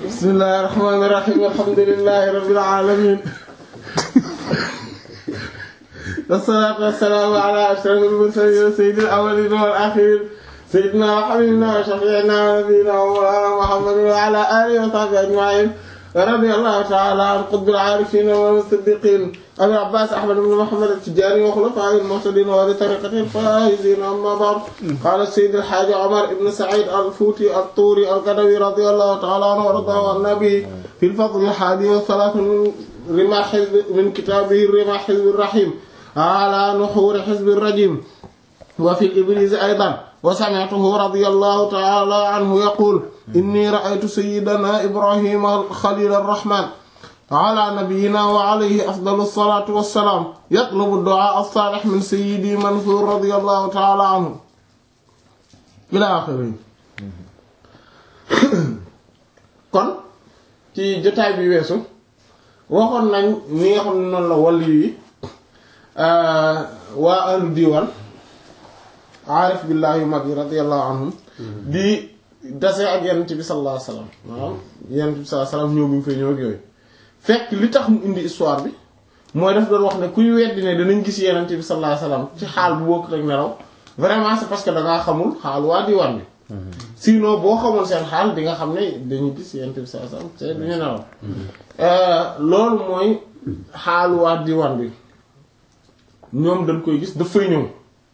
bismillahir rahmanir rahim alhamdulillahi rabbil alamin wassalatu wassalamu ala ashrafil mursalin sayyidil awwalin wal akhirin sayyidina wa habibina wa shafi'ina wa nabiyyina wa mawlana muhammadin wa ala alihi wa sahbihi ajma'in radiyallahu ta'ala an qutbil arifin wa musaddiqin abi abbas ahmad ibn muhammad at-tijani wa khulafa'il muhtadin wa li tariqatil faizin amma ba'd qala sayyid al-hajj umar ibn sa'id al-futi at-turi al-qadawi radiyallahu ta'ala anhu wa radahu an-nabi fi al-fadl al-hadi wa thalath rima hizb min kitabihi rima hizb ar-rahim ala nuhur hizb ar-rajim wa fi al-ibriz aydan وسمعته رضي الله تعالى عنه يقول إني رأيت سيدنا إبراهيم خليل الرحمن على نبينا وعليه أفضل الصلاة والسلام يطلب الدعاء الصالح من سيدي منصور رضي الله تعالى عنه إلى آخره kon ci jotaay bi weesu waxoon nañ ni nga xam ne noonu la wàllu yi waa ahlu diiwaan aarif billahi yu mag yi radiyallahu anhum di dase ak yonent bi sallallahu alayhi wasallam maanaam yonent bi sallallahu alayhi wasallam ñëw bu ñu fay ñëw ak yooyu fekk li tax mu indi histoire bi mooy daf doon wax ne kuy weddi ne danañ gis yonent bi sallallahu alayhi wasallam ci xaal bu bokk rek nelaw vraiment c'est parce que dangaa xamul xaal waa diwaan bi sinon boo xamul seen xaal di nga xam ne dañuy gis yonent bi sallallahu alayhi wasallam te duñu nelaw loolu mooy xaalu waa diwaan bi ñoom dañ koy gis dafay ñëw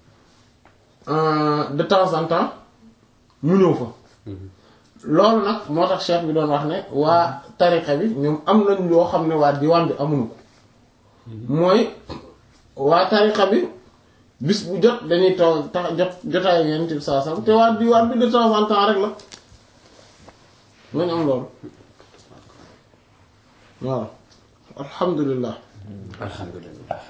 de temps en temps mu ñëw fa loolu nag moo tax cheikh bi doon wax ne waa tariqa bi ñoom am nañ loo xam ne waa diwaan bi amuñu ko mooy waa tariqa bi bis bu jot dañuy toog tax jot jotaay Yonent bi sallallahu alayhi wasallam te waa diwaan bi de temps en temps rek la nañ am loolu voilà alhamdulillah alhamdulillah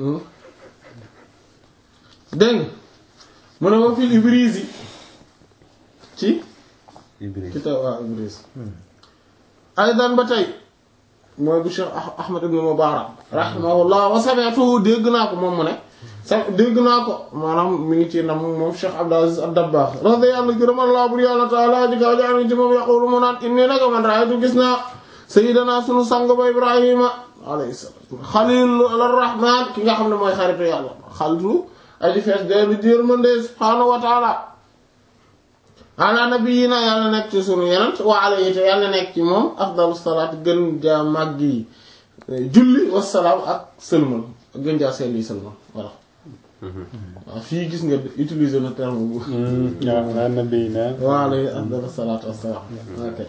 dégg mu ne ma fil Ibriz yi ci Ibriz kitaab waa Ibriz aydan ba tey mooy bu Cheikh Ahmad ibn Mubarak rahimahullah wa sami'tuhu dégg naa ko moom mu ne sa dégg naa ko maanaam mi ngi ci nam moom Cheikh Abdul Aziz ad-Dabbagh radiyallahu gërëm Allah bur yàlla taala ji kaw jaani ci moom yaqulu mu naan inni naka man raaytu gis naa sayyidana sunu sang ba Ibrahima alayhi salaam Xaliil ar-Rahmaan ki nga xam ne mooy xaritu yàlla xalitu aji fees deelu jërmande subhaanahu wa taala ala nabiyina yàlla nekk ci sunu yenent wa alayhi te yàlla nekk ci moom afdalu salaat gën jaa màgg yi julli wasalaam ak sëlmal ak gën jaa sell yi sëlmal voilà waaw fii gis nga utiliser na terme bu waaw nabi na wa alayhi afdalu salaat wasalaam ok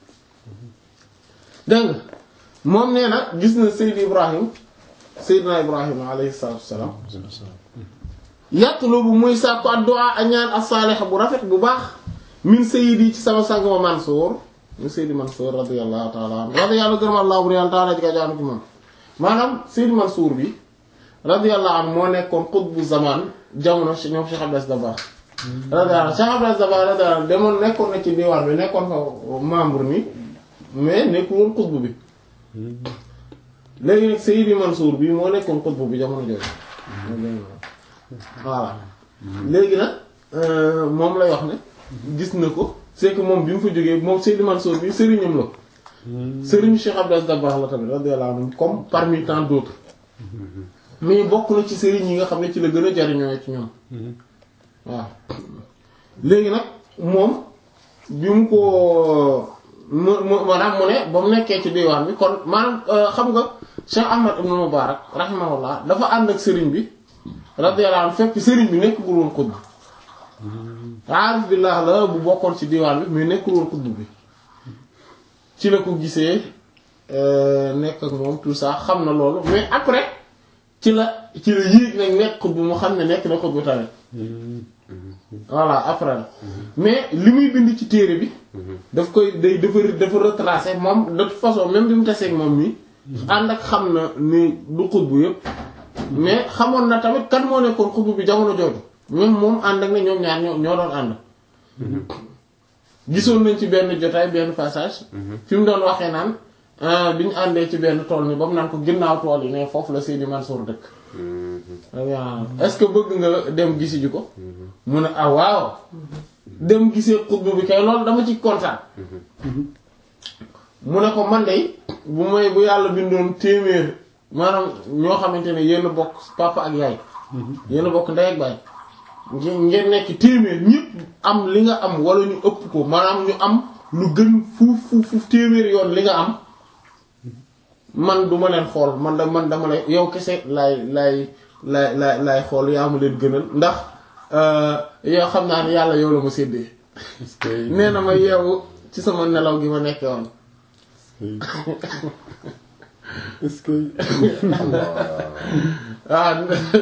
dégg nga moom nee na gis na Seyd Ibrahim Seydina Ibrahim alayhi salaatu wasalaam yatlubu muy sàkku addu'a a ñaan as-salih bu rafet bu baax min sayyidi ci sama sang ma Mansour min sayyidi Mansour radiyallahu ta'ala anhu radiyallahu gërëm Allah bu yàlla ta'ala ji ka jaanu ci moom maanaam sayyidi Mansour bi radiyallahu anhu moo nekkoon qutbu zaman jamono ci ñoom Cheikh Abdou Dabakh radiyallahu Cheikh Abdou Dabakh radiyallahu demoon nekkoon na ci diwaan bi nekkoon fa membre ni mais nekkul woon qutbu bi léegi nag sayyidi Mansour bi moo nekkoon qutbu bi jamono jooju voilà léegi nag moom lay wax ne gis na ko c'est que moom bi mu fa jógee moom Seydi Mansour bi sëriñam la sëriñu Cheikh Abdou Dabakh la tamit radiyallahu anhu comme parmi tant d'autres mais bokk na ci sëriñ yi nga xam ne ci la gën a jariñoo ci ñoom waaw léegi nag moom bi mu ko mu mu maanaam mu ne ba mu nekkee ci diwaan bi kon maanaam xam nga Cheikh Ahmad ibn Mubarak rahimahullah dafa ànd ak sëriñ bi radiyallahu anhu fekk sëriñ bi nekkul woon xutb aarif billah la bu bokkoon ci diwaan bi mais nekkul woon xutb bi ci la ko gisee nekk ak moom tout ça xam na loolu mais après ci la ci la yéeg nag nekk xutb mu xam ne nekk na xutb tamit voilà après la mais li muy bind ci téere bi daf koy day dafa dafa retracer moom de toute façon même bi mu taseeg moom nii ànd ak xam na ni du xutb yépp mais xamoon na tamit kan moo nekkoon xutbu bi jamono jooju même moom ànd ak ne ñoom ñaar ñoo ñoo doon ànd gisoon nañ ci benn jotaay benn passage fi mu doon waxee naan bi ñu àndee ci benn tool ni ba mu naan ko ginnaaw tool yi ne foofu la Seydi Mansour dëkk est-ce que bëgg nga dem gisi ji ko mu ne ah waaw dem gisee xutbu bi kay loolu dama ci kontaan mu ne ko man de bu may bu yàlla bindoon téeméer maanaam ñoo xamante ne yéen a bokk papa ak yaay yéen a bokk ndey ak baay ngeen ngeen nekk téeméer ñëpp am li nga am wala ñu ëpp ko maanaam ñu am lu gën fuuf fuuf fuuf téeméer yoon li nga am man du ma leen xool man da man dama lay yow kese laay laay laay laay laay xool yaa ma leen gënal ndax yow xam naa ne yàlla yow la ma séddee est-ce que nee na ma yeewu ci sama nelaw gi ma nekkee woon est-ce que ah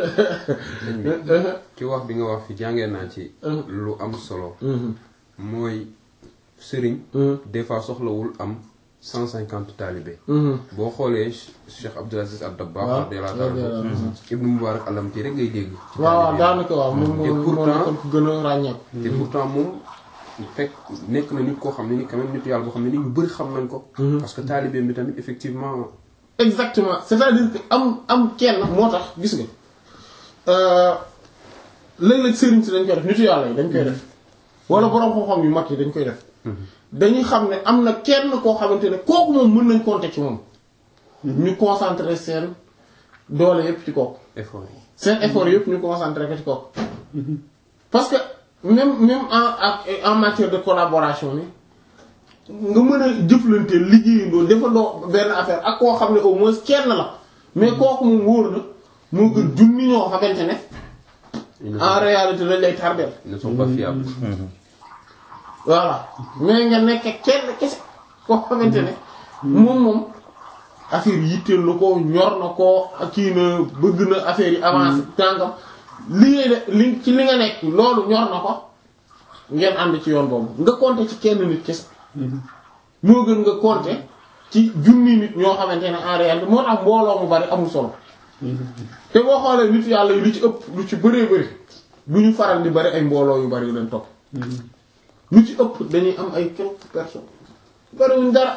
ci wax bi nga wax fi jàngee naa ci lu am solo mooy sëriñ des fois soxlawul am cent cinquante taalibe boo xoolee Cheikh Abdul Aziz Ad-Dabbagh waaw radiyallahu ta'ala anhu Ibnu Mubarak Alamti rek ngay dégg ci waaw waaw taalibe daanaka waaw moom Et moo moo pourtant- nekkoon ku gën a ràññeeku. te pourtant moom fekk nekk na nit koo xam ne ni quand même nit yàlla boo xam ne ni ñu bëri xam nañ ko parce que taalibeem bi tamit effectivement exactement c'est-à-dire que am am kenn moo tax gis nga léeg-léeg sëriñ si dañ koy def nitu yàlla yi dañ koy def wala borom xam-xam yu mag yi dañ koy def dañuy xam ne am na kenn koo xamante ne kooku moom mën nañ compter ci moom ñu concentrer seen doole yépp ci kooku effort yi seen effort yépp ñu concentrer ko ci kooku parce que même même en ak en matière de collaboration ni nga mën a jëflante liggéeyandoo defandoo benn affaire ak koo xam ne au moins kenn la mais kooku moom wóor na moo gën junni ñoo xamante ne ils ne en sont, réalité lañ lay tardeel ils ne sont pas fiables voilà mais nga nekk kenn kese koo xamante ne moom moom affaire yi yitteel na ko ñor na ko kii na bëgg na affaire yi avancé tàngam li ngay de li ci li nga nekk loolu ñor na ko ngeen ànd ci yoon boobu nga compter ci kenn nit kese moo gën nga compter ci junni nit ñoo xamante ne en réalité moo tax mbooloo mu bari amul solo te boo xoolee nit yàlla yi lu ci ëpp lu ci bëree bëri du ñu faral di bari ay mbooloo yu bari yu leen topp lu ci ëpp dañuy am ay quelques personnes bariwuñ dara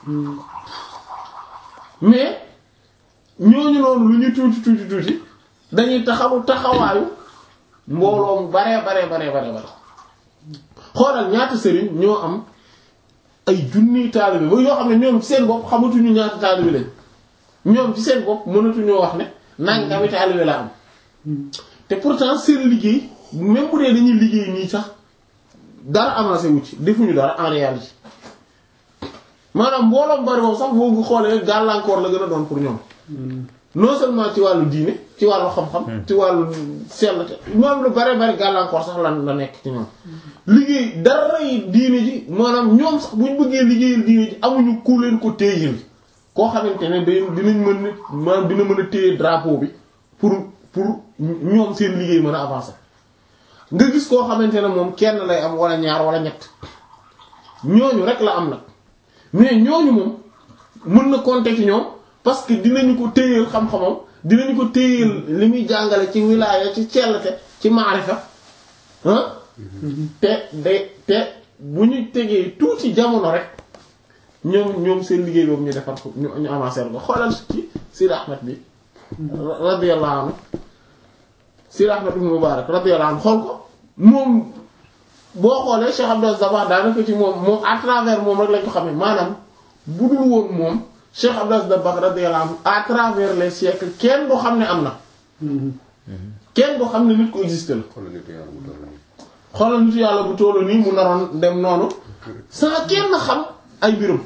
mais ñooñu noonu lu ñu tuuti tuuti tuuti dañuy taxawu taxawaayu mbooloo mu baree baree baree baree bare xoolal ñaata sëriñ ñoo am ay junniy taalibe ba yoo xam ne ñoom ci seen bopp xamatuñu ñaata taalibe lañ ñoom ci seen bopp mënatuñoo wax ne nangami taalibe la am te pourtant seen liggéey même bu dee dañuy liggéey nii sax dara avancé wu ci defuñu dara en réalité maanaam mbooloom bari boobu sax boo ko xoolee gàllankoor la gën a doon pour ñoom non seulement ci wàllu diine ci wàllu xam-xam ci wàllu sellte moom lu bare bare gàllankoor sax lan la nekk ci ñoom liggéey dara yi diine ji maanaam ñoom sax buñ bëggee liggéeyal diine ji amuñu ku leen ko téyil koo xamante ne day dinañ mën a maanaam dina mën a téye drapeau bi pour pour ñoom seen liggéey mën a avancer nga gis koo xamante ne moom kenn lay am wala ñaar wala ñett ñooñu rek la am nag mais ñooñu moom mën na compter ci ñoom parce que dinañu ko téyeel xam-xamam dinañu ko téyeel li muy jàngale ci wilaaya ci cellte ci maarifa ah te de te bu ñu tegee tuuti jamono rek ñoom ñoom seen liggéey boobu ñu defar ko ñu ñu avancer ko xoolal ci Sidi Ahmed bi radiyallahu anhu Sidi Ahmed ibn Mubarak radiyallahu anhu xool ko moom boo xoolee Cheikh Abdou Dabakh daanaka ci moom moom à travers moom rek lañ ko xamee maanaam bu dul woon moom Cheikh Abdou Dabakh radiyallahu anhu à travers les siècles kenn du xam ne am na. kenn du xam ne nit ko existe la. xoolal nit yàlla mu toll nii. xoolal nitu yàlla bu tollu nii mu naroon dem noonu sans kenn xam ay mbirum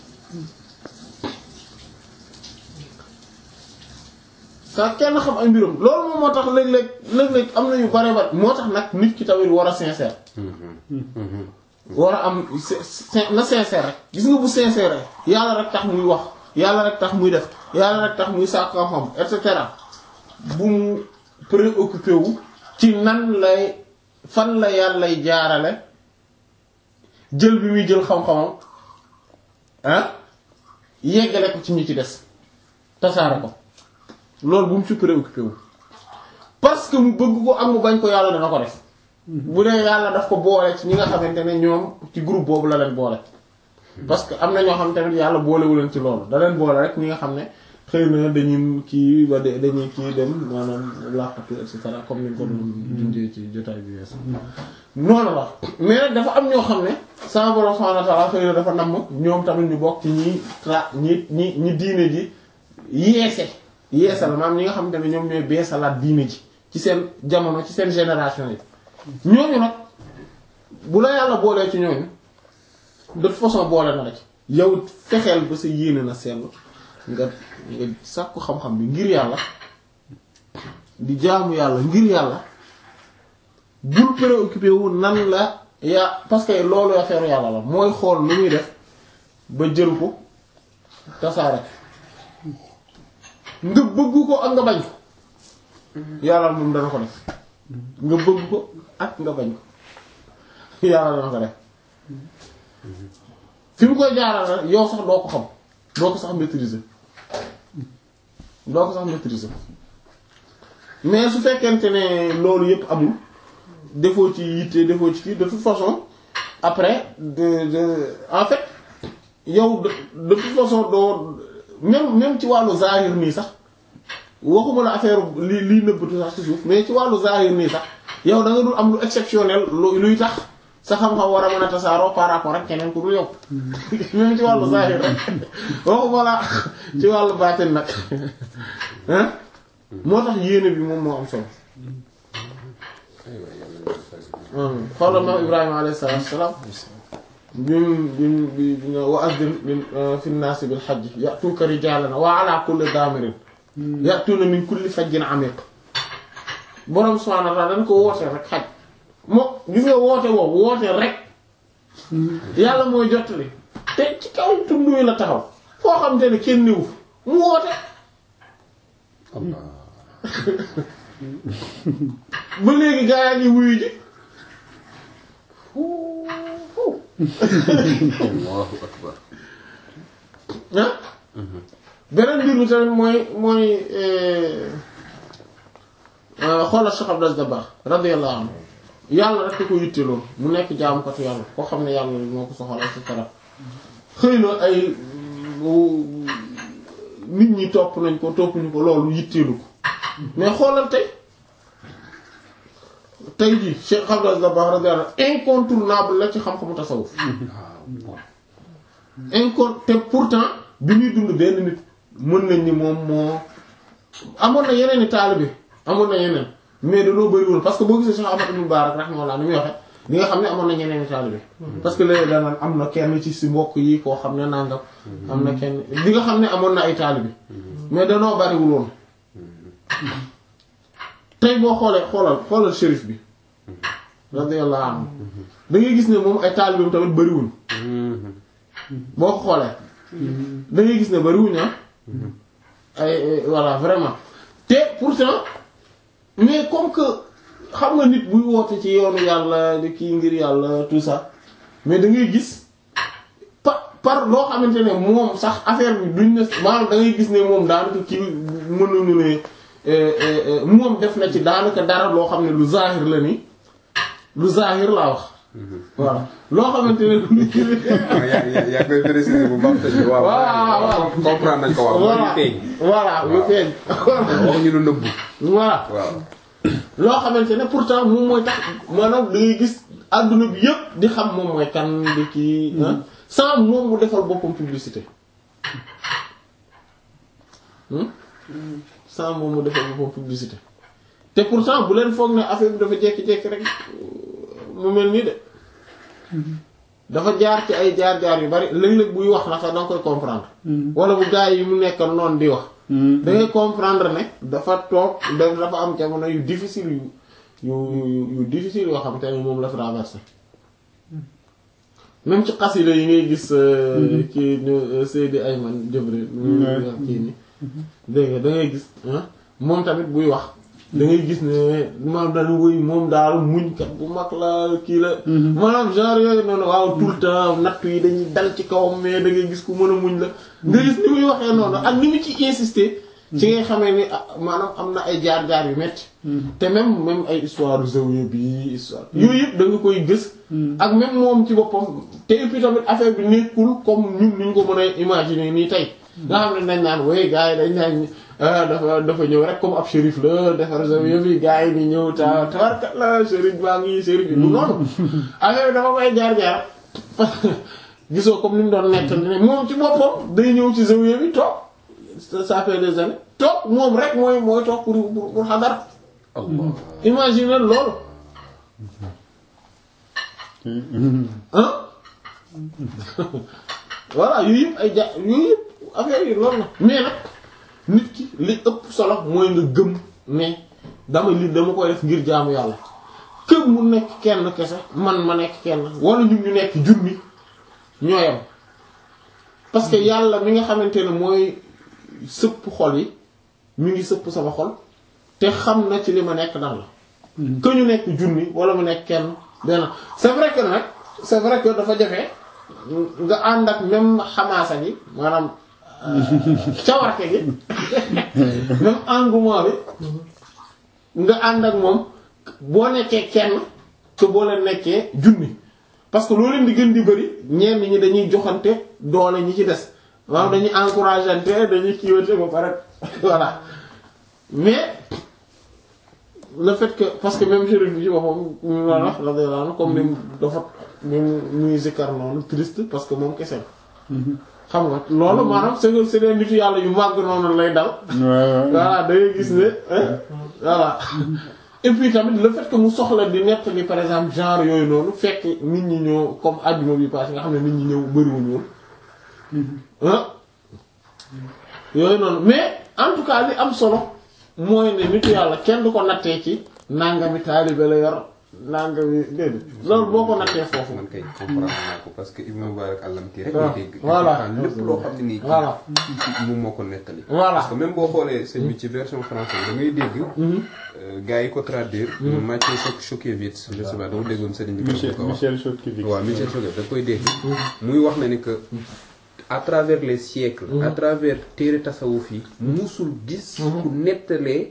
sans kenn xam ay mbirum loolu moom moo tax léeg-léeg léeg-léeg am na yu bare bare moo tax nag nit ki tamit war a sincère war a am sin- na sincère rek gis nga bu sincère rek yàlla rek tax muy wax yàlla rek tax muy def yàlla rek tax muy sàkk xam et cetera bu mu préoccupé wu ci nan lay fan la yàllay jaarale jël bi muy jël xam-xamam ah yeggale ko ci ñi ci des tasaare ko loolu bu mu ci préoccupé wu parce que mu bëgg ko ak mu bañ ko yàlla dana ko def bu dee yàlla daf ko boole ci ñi nga xamante ne ñoom ci groupe boobu la leen boole parce que am na ñoo xam tamit yàlla boolewu leen ci loolu da leen boole rek ñi nga xam ne xëy na dañuy kii ba de dañuy kii dem maanaam làqatu et cetera comme ni nga ko doon dundee ci jotaay bi weesu noonu la mais nag dafa am ñoo xam ne sama borom subhanahu wa ta'ala xëy na dafa namm ñoom tamit ñu bokk ci ñi tra ñi ñi ñi diine ji yeese yeesal maanaam ñi nga xamante ne ñoom ñooy beesalaat diine ji ci seen jamono ci seen génération yi ñooñu nag bu la yàlla boolee ci ñooñu de toute façon boole na la ci yow fexeel ba sa yéene na seetlu nga nga sàkku xam-xam bi ngir yàlla di jaamu yàlla ngir yàlla bul préoccupé wu nan la yaa parce que loolu affaire yàlla la mooy xool lu muy def ba jël ko tasaare nga bëgg ko ak nga bañ ko yàlla moom dana ko def nga bëgg ko ak nga bañ ko yàlla dana ko def fi mu koy jaaral yow sax doo ko xam doo ko sax maîtriser doo ko sax maîtriser mais su fekkente ne loolu yépp amul defoo ci yitte defoo ci kii de toute façon après de de en fait yow de de toute façon doo même même ci wàllu zahir nii sax waxuma la affaire li liy nëbbatu sax ci suuf mais ci wàllu zahir nii sax yow da nga dul am lu exceptionnel lu luy tax sa xam-xam war a mën a tasaaroo par rapport ak keneen ku dul yow même ci wàllu zahir rek waxuma la ci wàllu baatin nag hein moo tax yéene bi moom moo am solo xoolal maam Ibrahima alayhi salaatu wassalaam bim bim bi bi wa azdin fi nnaasi bil hajji ya'tuuka rijaalan wa ala kulli daamirin ya'tuuna min kulli fajjin amiiq borom subhaanahu wa ta'aala dañ ko woote rek xaj moo gis nga woote woowu woote rek yàlla mooy jottali te ci kaw tund wi la taxaw foo xam te ne kenn niwu mu woote ba léegi gaa yaa ngi wuyu ji Allahu akbar ah beneen mbir mi tamit mooy mooy xoolal Cheikh Abdou Aziz Dabakh radiyallahu anhu yàlla rek ko yitteloon mu nekk jaamukatu yàlla koo xam ne yàlla moo ko soxal et cetera xëy na ay nit ñi topp nañ ko toppuñu ko loolu yitteelu ko mais xoolal tey tey jii Cheikh Abdou Aziz Dabakh radiyallahu anhu incontournable la ci xam-xamu tasawuf incon te pourtant bi ñuy dund benn nit mën nañ ni moom moo amoon na yeneen i taalibe amoon na yeneen mais dañoo bëriwul parce que boo gisee Cheikh Ahmad ibn Mubarak rahimahullah ni muy waxe li nga xam ne amoon na ñeneen i taalibe parce que léegi danaan am na kenn ci si mbokk yi koo xam ne nangam am na kenn li nga xam ne amoon na ay taalibe mais danoo bariwul woon tey boo xoolee xoolal xoolal shérif bi radiyallahu anhu da ngay gis ne moom ay taalibeem tamit bëriwuñ boo ko xoolee da ngay gis ne bariwuñ ah ay voilà vraiment te pourtant mais comme que xam nga nit buy woote ci yoonu yàlla di kii ngir yàlla tout ça mais da ngay gis par par loo xamante ne moom sax affaire bi duñ ne maanaam da ngay gis ne moom daanaka kii mën nañu ne moom def na ci daanaka dara loo xam ne lu zahir la ni lu zahir laa wax voilà loo xamante ne yaa yaa yaa koy préciser bu baax te waaw waaw comprendre nañ ko waaw mooy voilà feeñ voilà lu feeñ wax ñu lu nëbbu voilà waaw loo xamante ne pourtant moom mooy tax maanaam da ngay gis àdduna bi yëpp di xam moom mooy kan di kii ah sans moom mu defal boppam publicité hmm? sans moom mu defal boppam publicité te pourtant bu leen foog ne affaire bi dafa jekki-jekki rek mu mel nii de dafa jaar ci ay jaar-jaar yu bari léeg-léeg buy wax na sax danga koy comprendre wala bu gaa yi mu nekkal noonu di wax da ngay comprendre ne dafa toog da- dafa am jamono yu difficile yu yu yu yu difficile yoo xam te ne moom la traversé même ci xasida yi ngay gis kii ñu Seydi Ayman Jibril kii ni dégg nga da ngay gis ah moom tamit buy wax da ngay gis ne maanaam dañu woy moom daal muñkat bu mag la kii la maanaam genre yooyu noonu waaw tout le temps nattu yi dañuy dal ci kawam mais da ngay gis ku mën a muñ la nga gis ni muy waxee noonu ak ni mu ci insister ci ngay xamee ni ah, maanaam am na ay jaar-jaar yu metti te même même ay histoire zawiya bi histoire yooyu yëpp da nga koy gës ak même moom ci boppam te et puis tamit affaire bi nekkul comme ñun ni ñu ko mën a imaginer nii tey nga xam ne dañ naan way gars yi dañ naan dafa dafa ñëw rek comme ab shérif la defar zawiya bi gars yi ni ñëw ta tawarkat la shérif baa ngi shérif bi du noonu affaire bi dafa may jaar-jaar gisoo comme ni mu doon nekk ne moom ci boppam day ñëw ci zawiya bi toog ça fait des années toog moom rek mooy mooy toog pour pour pour xadara imagine loolu ah voilà yooyu yëpp ay ja yooyu yëpp affaire yi loolu la mais nag nit ki li ëpp solo mooy nga gëm ne dama li dama koy def ngir jaamu yàlla kër mu nekk kenn kese man ma nekk kenn wala ñun ñu nekk junni ñoo yem parce que yàlla mi nga xamante ne mooy sëpp xol yi mi ngi sëpp sama xol te xam na ci li ma nekk nan la que ñu nekk junni wala mu nekk kenn benn c'est vrai que nag c'est vrai que dafa jafe nga ànd ak même xamaasa gi maanaam cawarte gi même engouement bi nga ànd ak moom boo nekkee kenn te boo leen nekkee junni parce que loo leen di gën di bëri ñenn ñi dañuy joxante doole ñi ci des maanaam dañuy encourageante dañuy kiiwante ba pare voilà mais le fait que parce que même chérif bi ci boppam ñu la wax la comme ni dafa ni muy zikkar noonu triste parce que moom kese xam nga loolu maanaam c'est que c'est des nitu yàlla yu màgg noonu lay dal voilà da ngay gis ne voilà et puis tamit le fait que mu soxla di nettali par exemple genre yooyu noonu fekk nit ñi ñoo comme àjjuma bi passé nga xam ne nit ñi ñëw bëriwuñu woon ah yooyu noonu mais en tout cas li am solo mooy ne nitu yàlla kenn du ko nattee ci nangami taalibe la yor nangami déedéet loolu boo ko nattee foofu. man kay comprendre naa ko parce que Ibn Mubarak allamti rek. waaw dégg voilà lépp loo xam ne nii. voilà moom moo ko nettali. Voilà. parce que même boo xoolee sëñ bi ci version française da ngay dégg. gars yi ko traduire. Maciej Szokiewicz je sais pas dama déggoon sëriñ bi. Michel ko wax Michel Chodkiewicz. waaw Michel Choquet da koy dégg. muy wax na ni que à travers les siècles. à travers téere tasawuf yi. musul gis. ku nettalee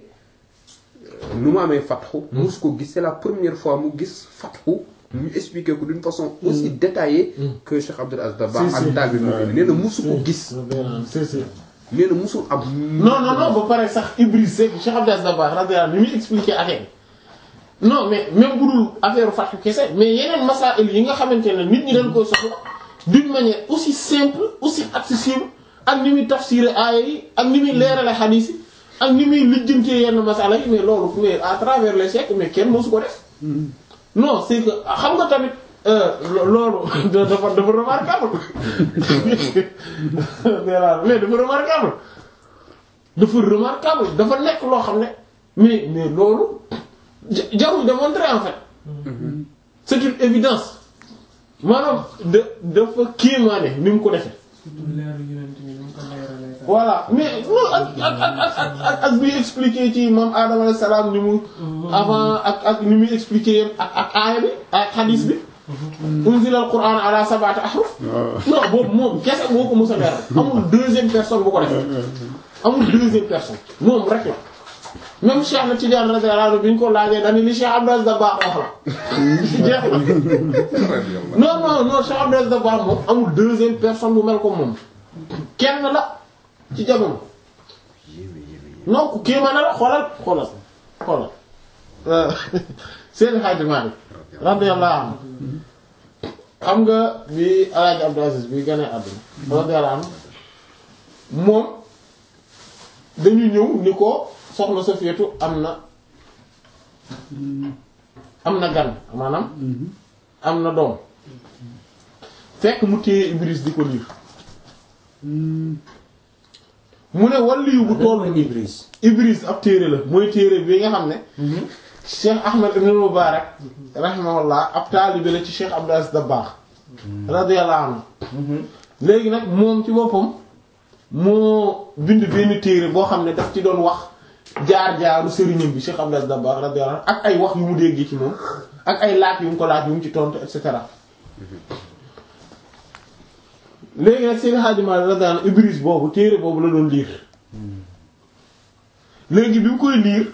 nu mu amee fatxu. mus ko gis c'est la première fois mu gis fatxu. ñu expliquer ko d'une façon aussi détaillée. que Cheikh Abdul Aziz Dabakh Si, ak si. daal bi moo nee na musu ko gis. c'est c'est nee na musul am. non non non ba pare sax Ibris Seck Cheikh Abdel Dabakh radiyallahu anhu ni muy expliquer affaire bi non mais même bu dul affaire fàttu kese mais yeneen masaa'il yi nga xamante ne nit ñi dañ koy soxla d'une manière aussi simple aussi accessible ak ni muy tafsir aaya yi ak ni muy leerale xadiis yi ak ni muy lijjantee yenn masala yi mais loolu mais à travers les siècles mais kenn mosu ko def non c'est que xam nga tamit euh, lo- loolu dafa dafa remarquable mais dafa remarquable dafa remarquable dafa nekk loo xam ne mais mais loolu ja- jarul démontrer en fait c'est une évidence maanaam da dafa kéemaane ni mu ko defee surtout leeru yonent bi ni mu ko leeralee sax. voilà mais non ak ak ak ak ak ak ak bi expliqué ci moom Adama alayhi salaam ni mu avant ak ak ni muy expliqué yëpp ak ak aaya bi ak xadiis bi unzila al quran ala sab'ati ahruf non boobu moom kese moo ko mës a leeral amul deuxième personne bu ko def amul deuxième personne moom rek la même Cheikh na Tidiane radiyallahu anhu bi ñu ko laajee dañu li Cheikh Abdou Aziz Dabakh wax la jeex na non non non Cheikh Abdou Aziz Dabakh moom amul deuxième personne bu mel ko moom kenn la ci jamono non ku kéema na la xoolal xoolal xoolal Seydi Hadji Malick radiyallahu anhu xam nga bi Alaaji Abdou Aziz bi gane àdduna radiyallahu anhu moom dañu ñëw ni ko soxna Safiyatu am na am na gan maanaam am na doom fekk mu téye Ibris di ko liir mu ne waliyu bu toll nii Ibris. Ibris ab téere la mooy téere bi nga xam ne Cheikh Ahmed ibn Mubarak rahimahullah ab taalibe la ci Cheikh Abdou Aziz Dabakh radiyallahu anhu léegi nag moom ci boppam moo bind benn téere boo xam ne daf ci doon wax jaar-jaaru sëriñam bi Cheikh Abdou Aziz Dabakh radiyallahu anhu ak ay wax yu mu déggee ci moom ak ay laaj yu mu ko laaj yu mu ci tontu et cetera léegi nag Seydi Hadji Malick radiyallahu anhu Ibris boobu téere boobu la doon liir léegi bi mu koy liir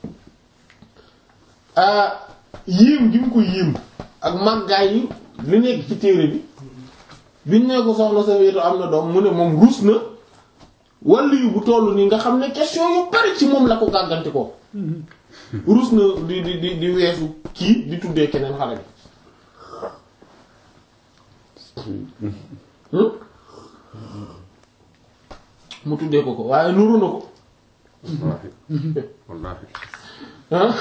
ah yéem gi mu ko yéem ak màggaay yi li nekk ci téere bi biñ ne ko soxna sa wéetu am na doom mu ne moom ruus na wàllu yu bu toll nii nga xam ne question yu bari ci moom la ko gàggante ko rus na di di di di weesu kii di tuddee keneen xale bi Hmm? mu tuddee ko ko waaye nuru na ko wallaahi wallaahi ah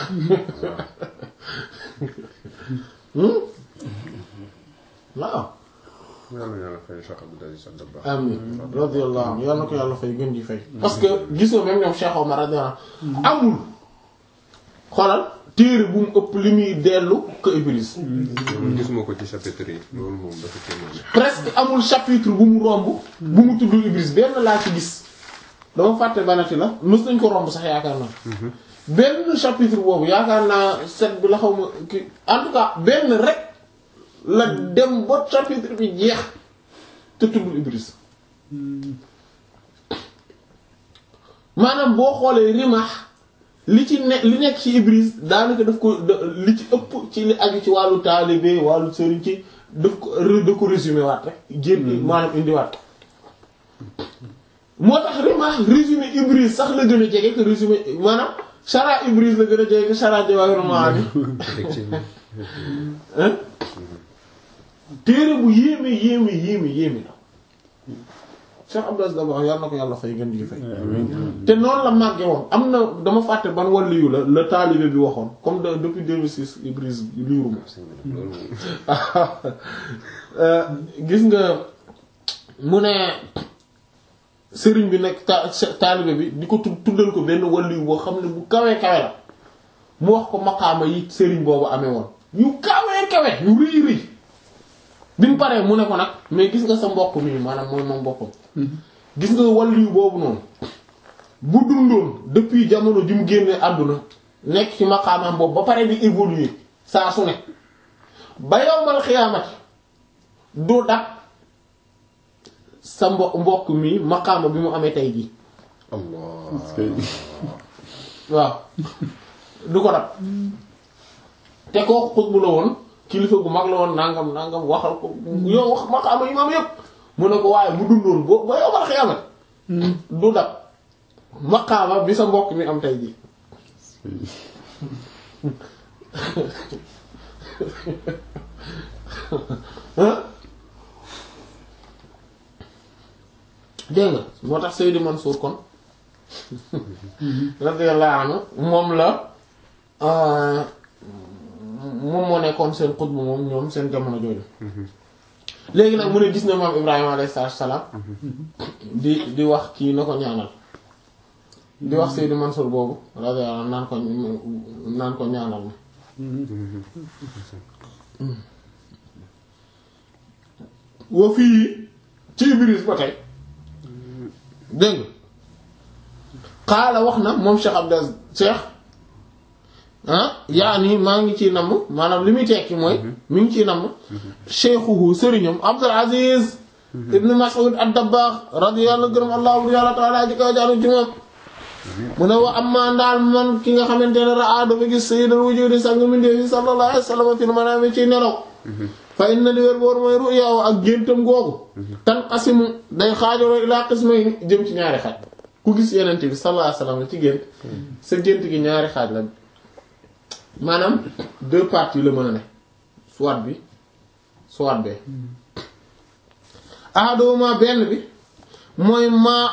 Hmm? waaw yàlla yàlla fay Cheikh Abdou Aziz Sy Dabakh amin radiyallahu anhu yàlla na ko yàlla fay gën di fay parce que gisoo même ñoom Cheikh Omar radiyallahu anhu amul xoolal téere bu mu ëpp li muy dellu ko Ibris loolu gisuma ko ci chapitre yi loolu moom dafa kéemaane presque amul chapitre bu mu romb bu mu tudd Ibris benn laa ci gis dama fàtte banati la mës nañ ko romb sax yaakaar naa benn chapitre boobu yaakaar naa set bi la xaw ma ki en tout cas benn rek la dem ba chapitre bi jeex te tuddul Ibris maanaam boo xoolee Rimah li ci ne li nekk ci Ibris daanaka daf ko da- li ci ëpp ci li aju ci wàllu taalibe wàllu sëriñ ci daf ko re- da ko résumé waat rek génn maanaam indiwaat moo tax Rimah résumé Ibris sax la gën a jege que résumé maanaam Chara Ibris la gën a jege que Chara Jawahirul Maani effectivement hein téere bu yéeme yéeme yéeme yéeme la Cheikh Abdou Aziz Dabakh yàlla na ko yàlla fay gën di fay te noonu la màggee woon am na dama fàtte ban waliyu la la taalibe bi waxoon comme de depuis 2006 Ibris liiru ma loolu moom Euh, gis nga mu ne sëriñ bi nekk ta taalibe bi di ko tud- tuddal ko benn waliyu boo xam ne bu kawee kawe la mu wax ko maqaama yi sëriñ boobu amee woon yu kawee kawe yu rëy rëy bi mu paree mu ne ko nag mais gis nga sa mbokk mi maanaam mooy moom boppam gis nga waliyu boobu noonu bu dundoon depuis jamono ji mu génnee àdduna nekk ci maqaamam boobu ba pare di évoluer saa su ne ba yowmal xiyaamati du dab sa mbo mbokk mi maqaama bi mu amee tey jii Allah Est-ce que waaw du ko dab te kooku xutbu la woon kilifa gu mag la woon nangam nangam waxal ko yow wax maqaama yi maam yépp mu ne ko waaye bu dundoon boo ba yowmal xiyaamati du dab maqaama bi sa mbokk mi am tey jii hein dégg nga moo tax Seydi Mansour kon radiyallahu anhu moom la euh, moom moo nekkoon seen xutbu moom ñoom seen jamono jooju léegi nag mu ne gis na maam Ibrahima alayhi salaam di di wax kii na ko ñaanal di wax Seydi Mansour boobu radiyallahu anhu naan ko naan ko ñaanal ma wa fii ci Ibris ba tey dégg nga xaala wax na moom Cheikh Abdel Cheikh ah yaa nii maa ngi ciy namm maanaam li muy tekki mooy mi ngi ciy namm cheikhuhu sëriñam Abdul Aziz ibn Mas'ud ad-Dabbagh radiyallahu gërëm allahu yàlla taala ji kaw jaalu ci moom mu ne wa amma ndaal man ki nga xamante ne raa dafa gis sayyidul wujudi sang mindeefi sallallahu alayhi wa sallam fil manaami ci nelaw fa inna li wér boor mooy ru'yaahu ak géntam googu tan asimu day xaajaloo ilaa qismayni jëm ci ñaari xaaj ku gis yenente bi sallallahu alayhi wa sallam ci gént sa gént gi ñaari xaaj la maanaam deux parties la mën a ne soit bi soit bee ahaduma benn bi mooy maa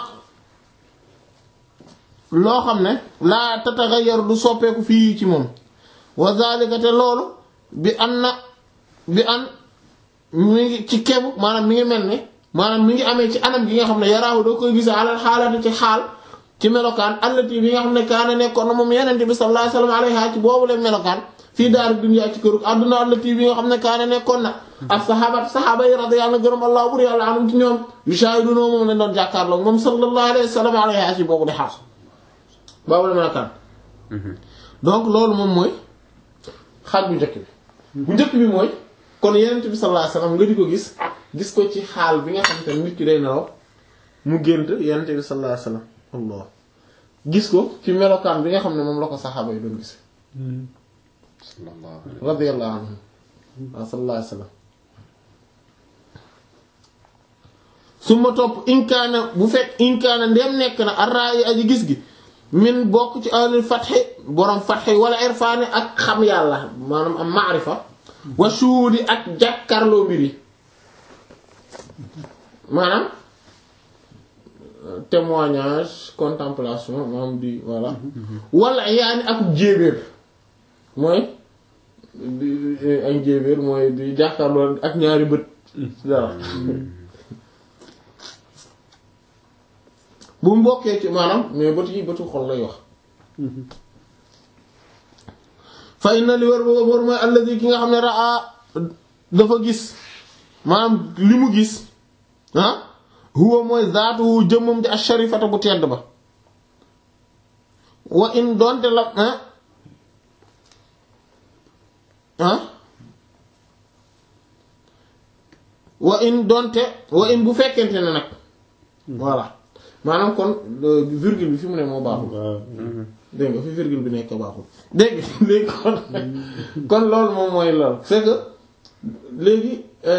loo xam ne laa tataghayyar du soppeeku fii ci moom wa zalika te loolu bi an na bi an mi ngi ci kebu maanaam mi ngi mel ne maanaam mi ngi amee ci anam gi nga xam ne yaraahu doo koy gis alal xaalati ci xaal ci melokaan allati bi nga xam ne kaana nekkoon na moom yenente bi sallallahu alayhi wasallam alayha ci boobu leen melokaan fii daaru dunya ci kërug àdduna allati bi nga xam ne kaana nekkoon na ak saxaabat saxaaba yi radiyallahu gërëm allah bur yàlla anum ci ñoom yushahiduna moom lañ doon jàkkaarloo moom sallallahu alayhi wasallam alayha ci boobu di xaal boobu la melokaan donc loolu moom mooy xaaj bu njëkk bi bu njëkk bi mooy kon yenent bi sallallahu alayhi wasallam nga di ko gis gis ko ci xaal bi nga xam te nit ki day nelaw mu gént yenent bi sallallahu alayhi wasallam allah gis ko ci melokaan bi nga xam ne moom la ko saxaaba yi doon gis sallallahu alayhi radiyallahu anhum wa sallallahu alayhi wasallam su ma topp inkaana bu fekk inkaana ndem nekk na arraayi aji gis gi min bokk ci alil fatxi borom fatxi wala irfaani ak xam yàlla maanaam am maarifa wa shuhudi ak jàkkarloo mbir yi maanaam témoignage contemplation maanaam di voilà wala yaani ak jéebéer mooy di ak jéebéer mooy di jàkkarloo ak ñaari bët dara bu mbokkee ci maanaam mais bët yi bëtu xol lay wax fay na li war ba war mooy alladi ki nga xam ne raa dafa gis maanaam li mu gis ah huwa mooy zaatu jëmmam di asharifata bu tedd ba wa in doonte la ah ah wa in doonte wa in bu fekkente ne nag voilà maanaam kon virgule bi fi mu ne moo baaxul dégg nga fi virgule bi nekk baaxul dégg léegi kon kon loolu moom mooy loolu c'est que léegi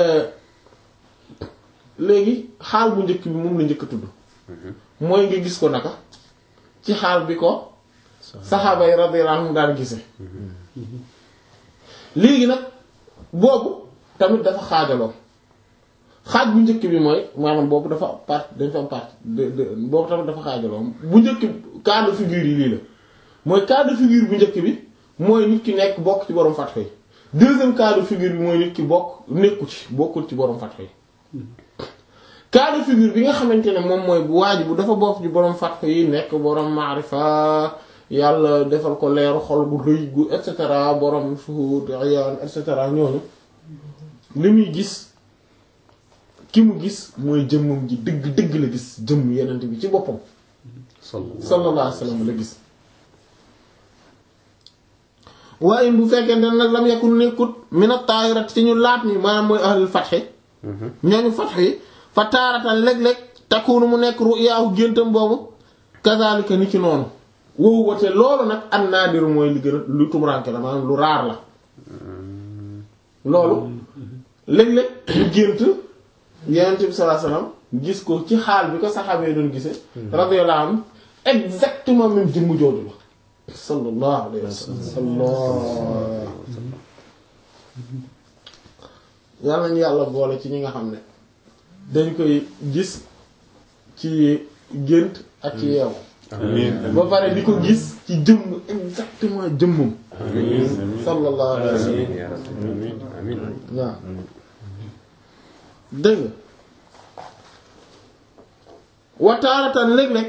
léegi xaal bu njëkk bi moom la njëkk a tudd mooy nga gis ko naka ci xaal bi ko saxaaba yi radiyallahu anhum daan gise léegi nag boobu tamit dafa xaajaloo xaaj bu njëkk bi mooy maanaam boobu dafa part dañ fa am part de de boobu tamit dafa xaajaloo bu njëkk cas de figure yi lii la mooy cas de figure bu njëkk bi mooy nit ki nekk bokk ci borom fatxa yi deuxième cas de figure bi mooy nit ki bokk nekku ci bokkul ci borom fatxa yi cas de figure bi nga xamante ne moom mooy bu waaj bu dafa bokk ci borom fatxa yi nekk borom maarifa yàlla defal ko leeru xol gu rëy gu et cetera borom shuhud ayaan et cetera ñooñu li muy gis ki mu gis mooy jëmmam ji dëgg dëgg la gis jëmm yenent bi ci boppam sallallahu alayhi wasallam la gis waaye bu fekkente nag lam yakun nekkut mina taayirat ci ñu laat ni maanaam mooy ahlul fatxi ñooñu fatx yi fa taaratan léeg-léeg takkuunu mu nekk ru'yaahu géntam boobu kazaalika ni ci noonu wow wate loolu nag an naadiru mooy li gën a lu tumuraanke la maanaam lu raar la loolu léeg-léeg ñu gént yonent bi sallallahu alayhi wasallam gis ko ci xaal bi ko saxaabee doon gisee radiyallahu anhu exactement même jëmm jooju la sallallahu alayhi wasallam yàlla nañu yàlla boole ci ñi nga xam ne dañ koy gis ci gént ak ci yeewu ba pare di ko gis ci jëmm exactement jëmmam sallallahu alayhi wasallam waaw dëgg wataaratan léeg-léeg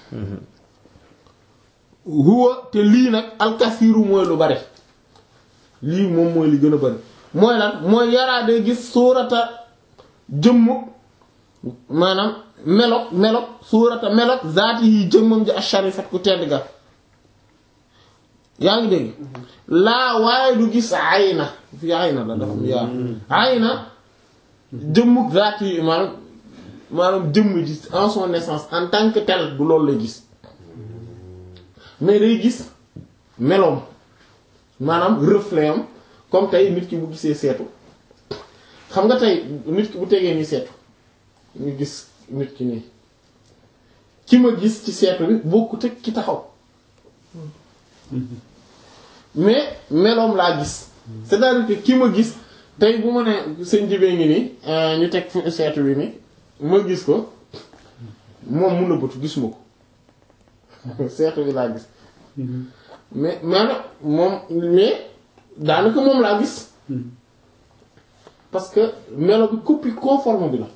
huwa te lii nag alkasiiru mooy lu bari lii moom mooy li gën a bari mooy lan mooy yaraa day gis suurata jëmm maanaam melok melok suurata melok zaati yi jëmmam ji asharifat ku tedd ga yaa ngi dégg laa waaye du gis ayna fi ayna la dafa yaa ayna jëmmuk zaati yi maanaam maanaam jëmm ji en son naissance en tant que tel du loolu lay gis mais day gis meloom maanaam reflet am comme tey nit ki bu gisee seetu xam nga tey nit ki bu tegee nii seetu ñu gis nit ki nii ki ma gis ci seetu bi bokkut ak ki taxaw mais meloom laa gis c'est-à-dire que ki ma gis tey bu ma ne sëñ jibee ngi nii ñu teg fi seetu bi nii ma gis ko moom mun na bëtu gisuma ko seetu bi laa gis mais maanaam moom mais daanaka moom laa gis parce que melo bi copie conforme bi la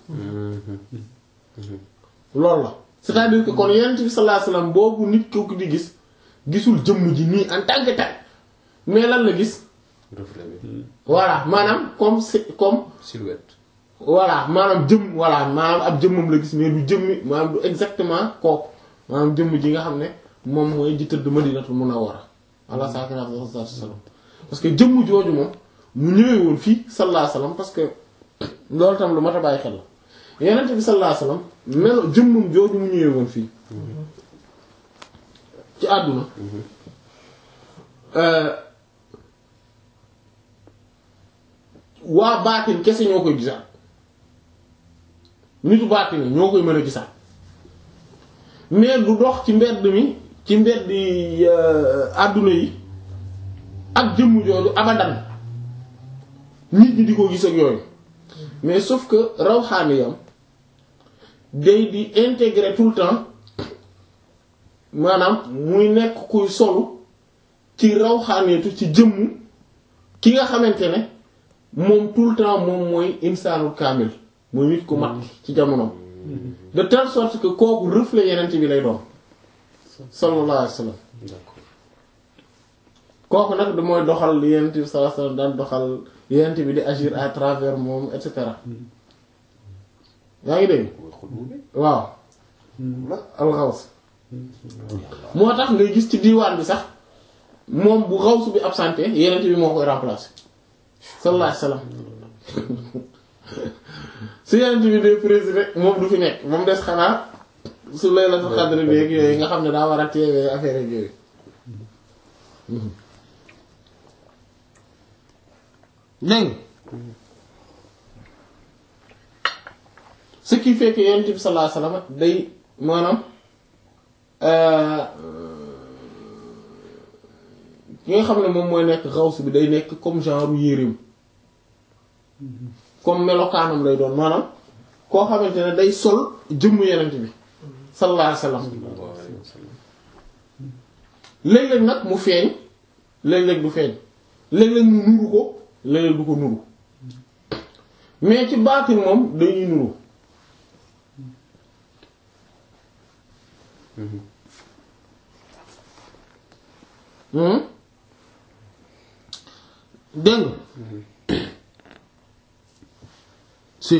loolu la c'est-à-dire que kon yonent bi sallallahu alayhi wasallam boobu nit kooku di gis gisul jëmm ji nii en tant que tel mais lan la gis reflet bi voilà maanaam comme c'est comme silhouette voilà maanaam jëm voilà maanaam ab jëmmam la gis mais du jëmmi maanaam du exactement kooku maanaam jëmm ji nga xam ne moom mooy ji tëdd Madinatul Munawwara ala saakinihaa afdalu salaam parce que jëmm jooju moom mu ñëwee woon fii sallallahu alayhi wasallam parce que loolu tam lu mat a bàyyi xel la Yonent bi sallallahu alayhi wasallam melo jëmmum jooju mu ñëwee woon fii ci àdduna waa baatin kese ñoo koy gisaat nitu baati ni ñoo koy mën a gisaat mais du dox ci mbedd mi ci mbedd yi àdduna yi ak jëmm jooju abadan nit ñi di ko gis ak yooyu mais sauf que rawxaaniyam day di intégrer tout le temps maanaam muy nekk kuy solu ci rawxaaneetu ci jëmm ki nga xamante ne moom tout le temps moom mooy insaanul kaamil mooy nit ku mat ci jamonoom de telle sorte que kooku reflet yenent bi lay doon sallallahu alayhi wa sallam kooku nag du mooy doxal li yenent bi sallallahu alayhi wa sallam daan doxal yenent bi di agir à travers moom et cetera yaa ngi dégg waaw alxaws moo tax ngay gis ci diiwaan bi sax moom bu xawsu bi absenté yenent bi moo koy remplacer sallallahu alayhi wa sallam su yenent bi dee président moom du fi nekk moom des xanaa su laylatul qadr bi ak yooyu nga xam ne daa war a teewee affaire ak yooyu dégg ce qui fait que yonent bi sallallahu alayhi wasallam day maanaam ki nga xam ne moom mooy nekk xaws bi day nekk comme genre yéreem comme melokaanam lay doon maanaam koo xamante ne day sol jëmm yonent bi sallallahu alayhi wasallam léeg-léeg nag mu feeñ léeg-léeg du feeñ léeg-léeg mu nuru ko léeg-léeg du ko nuru mais ci baatin moom dañuy nuru dégg si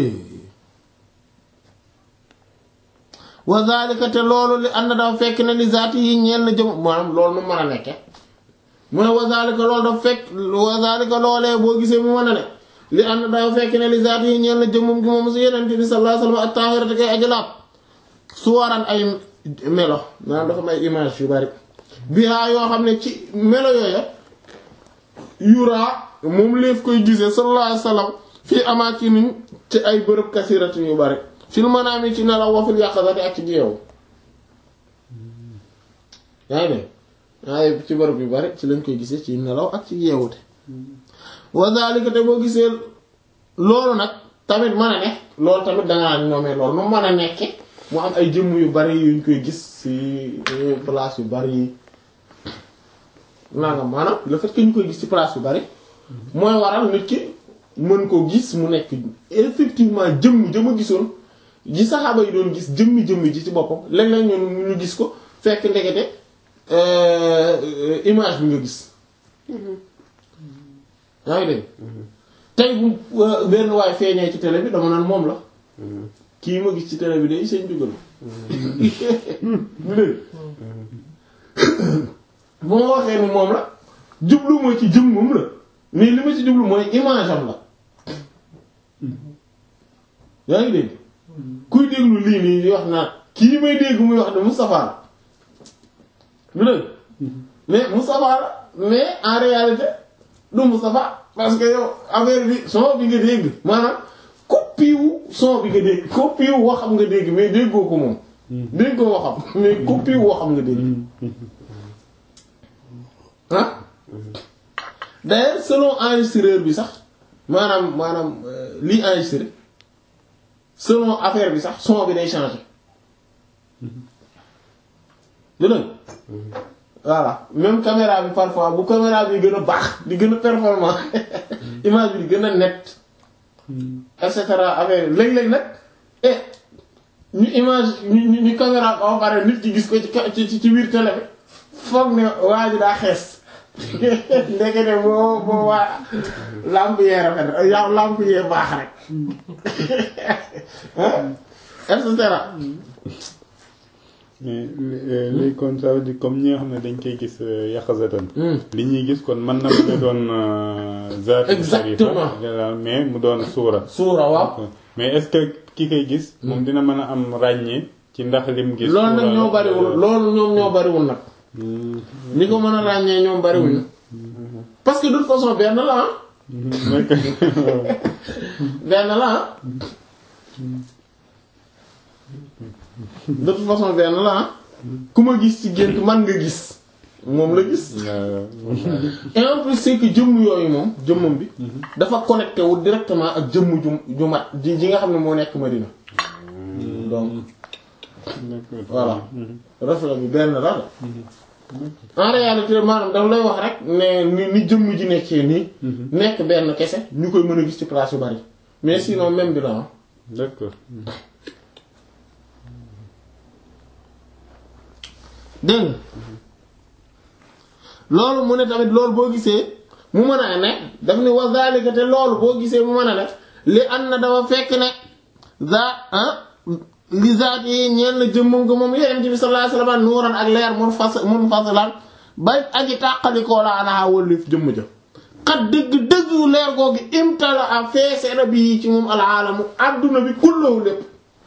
wa zalika te loolu li ànd dafa fekk ne li zaati yi ñeel na jëm maanaam loolu nu mën a nekke mu ne wa zalika loolu dafa fekk wa zalika loolee boo gisee mu mën a ne li ànd dafa fekk ne li zaati yi ñeel na jëmmum gi moom si yeneen bi sallallahu alayhi wasallam at-tahirati kay ajalaab su waran ay melo maanaam dafa may image yu bari bihaa yoo xam ne ci melo yooya yuraa moom léef koy gisee sallallahu alayhi wasallam fii amaakinin ci ay bërëb kasiratin yu bari fil manaami ci nelaw wa fil yaqazati ak ci jeewu yaa ngi ne waaye ci bërëb yu bari ci lañ koy gisee ci nelaw ak ci yeewute wa zalika te boo gisee loolu nag tamit mën a ne loolu tamit danga naan ñoomee loolu nu mën a nekke mu am ay jëmm yu bari yuñ koy gis ci place yu bari nangam maanaam le fait que ñu koy gis ci place yu bari mooy waral nit ki mën ko gis mu nekk effectivement jëmm jëmm a gisoon ji saxaaba yi doon gis jëmmi jëmmi ji ci boppam léeg-léeg ñun ñu gis ko fekk ndekete image bi nga gis yaa ngi dégg tey bu benn waay feeñee ci télé bi dama naan moom la kii ma gis ci télé bi day seen dugal bu ma waxee ni moom la jublu mooy ci jëmmam la mais li ma ci jublu mooy image am la yaa ngi dégg kuy déglu lii nii di wax naan kii may dégg muy wax ne Moustapha la lu dégg mais Moustapha la mais en réalité du Moustapha parce que yow affaire bi son bi nga dégg maanaam copie wu son bi nga dégg copie wu waxam nga dégg mais déggoo ko moom déggoo waxam mais copie wu waxam nga dégg ah d'ailleurs selon enregistreur bi sax maanaam maanaam lii enregistré selon affaire bi sax son bi day changer dëgg voilà même caméra bi parfois bu caméra bi gën a baax di gën a performant image bi di gën a net et cetera affaire bi léeg-léeg nag eh ñu image ñu ñu caméra ba pare nit ki gis ko ci ci ci biir télé bi foog ne waa ji daa xees ndekete boo boo waa lamp yee rafet yow lamp yee baax rek et cetera. mais léegi kon ça veut dire comme ñi nga xam ne dañ koy gis yaqazatan li ñuy gis kon mën na mën a doon zaat exactement mais mu doon suura suura waaw mais est-ce que ki koy gis moom dina mën a am ràññee ci ndax lim gis loolu nag ñoo bariwul loolu ñoom ñoo bariwul nag ñi ko mën a ràññee ñoom bariwuñu parce que de toute façon benn la ah benn la ah de toute façon benn la ah ku ma gis ci gént man nga gis moom la gis et en plus c'est que jëmm yooyu moom jëmmam bi dafa connecté wu directement ak jëmm ju ju mat ji ji nga xam ne moo nekk Madina donc voilà reflet bi benn la la en réalité maanaam daf lay wax rek ne ni ni jëmm ji nekkee nii nekk benn kese ñu koy mën a gis ci place yu bari mais sinon même bi la ah d'accord dégg nga loolu mu ne tamit loolu boo gisee mu mën a ne daf ni wa zalika te loolu boo gisee mu mën a ne li an na dafa fekk ne za ah li zaat yi ñeen na jëmmam nga moom yeneen bi sallallahu alayhi wasallam nuuran ak leer mun fas mun fasilan bay aji tàqalikoo la anaha wëllif jëmm ja xat dëgg-dëgg leer googu imtala a feeseena bi ci moom alaalamu adduna bi kullahu lépp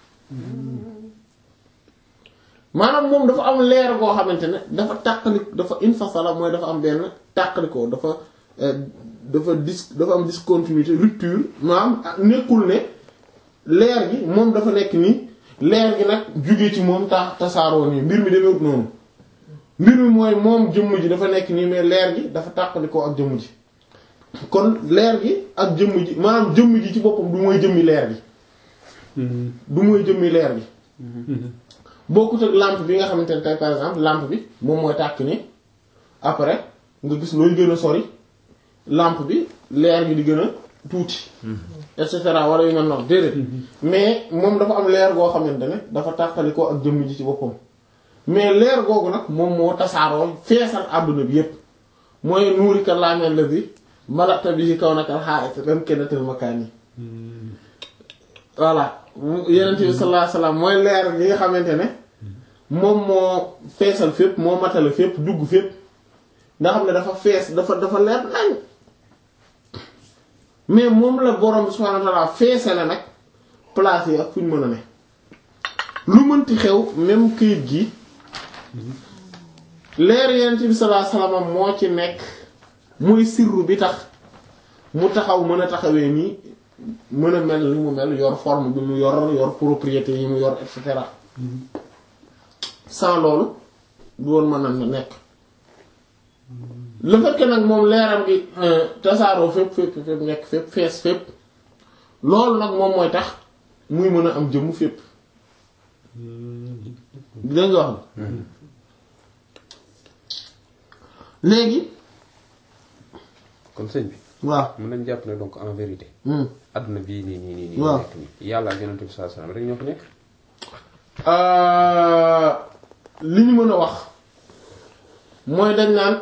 maanaam moom dafa am leer goo xamante ne dafa tàqali dafa infasala mooy dafa am benn tàqalikoo dafa dafa dis dafa am discontinuité rupture maanaam nekkul ne leer gi moom dafa nekk nii leer gi nag jóge ci moom tax tasaaroo nii mbir mi demewut noonu mbir mi mooy moom jëmm ji dafa nekk nii mais leer gi dafa tàqalikoo ak jëmm ji kon leer gi ak jëmm ji maanaam jëmm ji ci boppam du mooy jëmmi leer gi du mooy jëmmi leer gi bokkut ak lampe bi nga xamante ne tey par exemple lampe bi moom mooy tàkk ni après nga gis looy gën a sori lampe bi leer gi di gën a tuuti et cetera wala yu mel noonu déedéet mais moom dafa am leer goo xamante ne dafa tàqali ko ak jëmm ji ci boppam mais leer googu nag moom moo tasaaroo feesal àdduna bi yépp mooy nuuri ka laameel la bi malata bi kaw nakal xaa ren kennatal makaan yi voilà yeneen bi sallallahu alayhi wasallam mooy leer gi nga xamante ne moom moo feesal fépp moo matale fépp dugg fépp nga xam ne dafa fees dafa dafa leer nañ mais moom la borom subhanahu wa ta'ala feesale nag place yi ak fu ñu mën a ne lu mënti xew même këyit gi leer yeneen bi sallallahu alayhi wasallam moo ci nekk muy sirru bi tax mu taxaw mën a taxawee nii mën a mel ni mu mel yor forme bi mu yor yor propriété yi mu yor et cetera sans loolu du woon mën a nekk le fait que nag moom leeram gi tasaaroo fépp fépp fépp nekk fépp fees fépp loolu nag moom mooy tax muy mën a am jëmm fépp dégg nga wax léegi kon sëñ bi waaw mën nañ jàpp ne donc en vérité adduna bii nii nii nii nii waaw nekk nii yàlla ak yonent bi sallallahu alayhi wasallam rek ñoo fi nekk li ñu mën a wax mooy dañ naan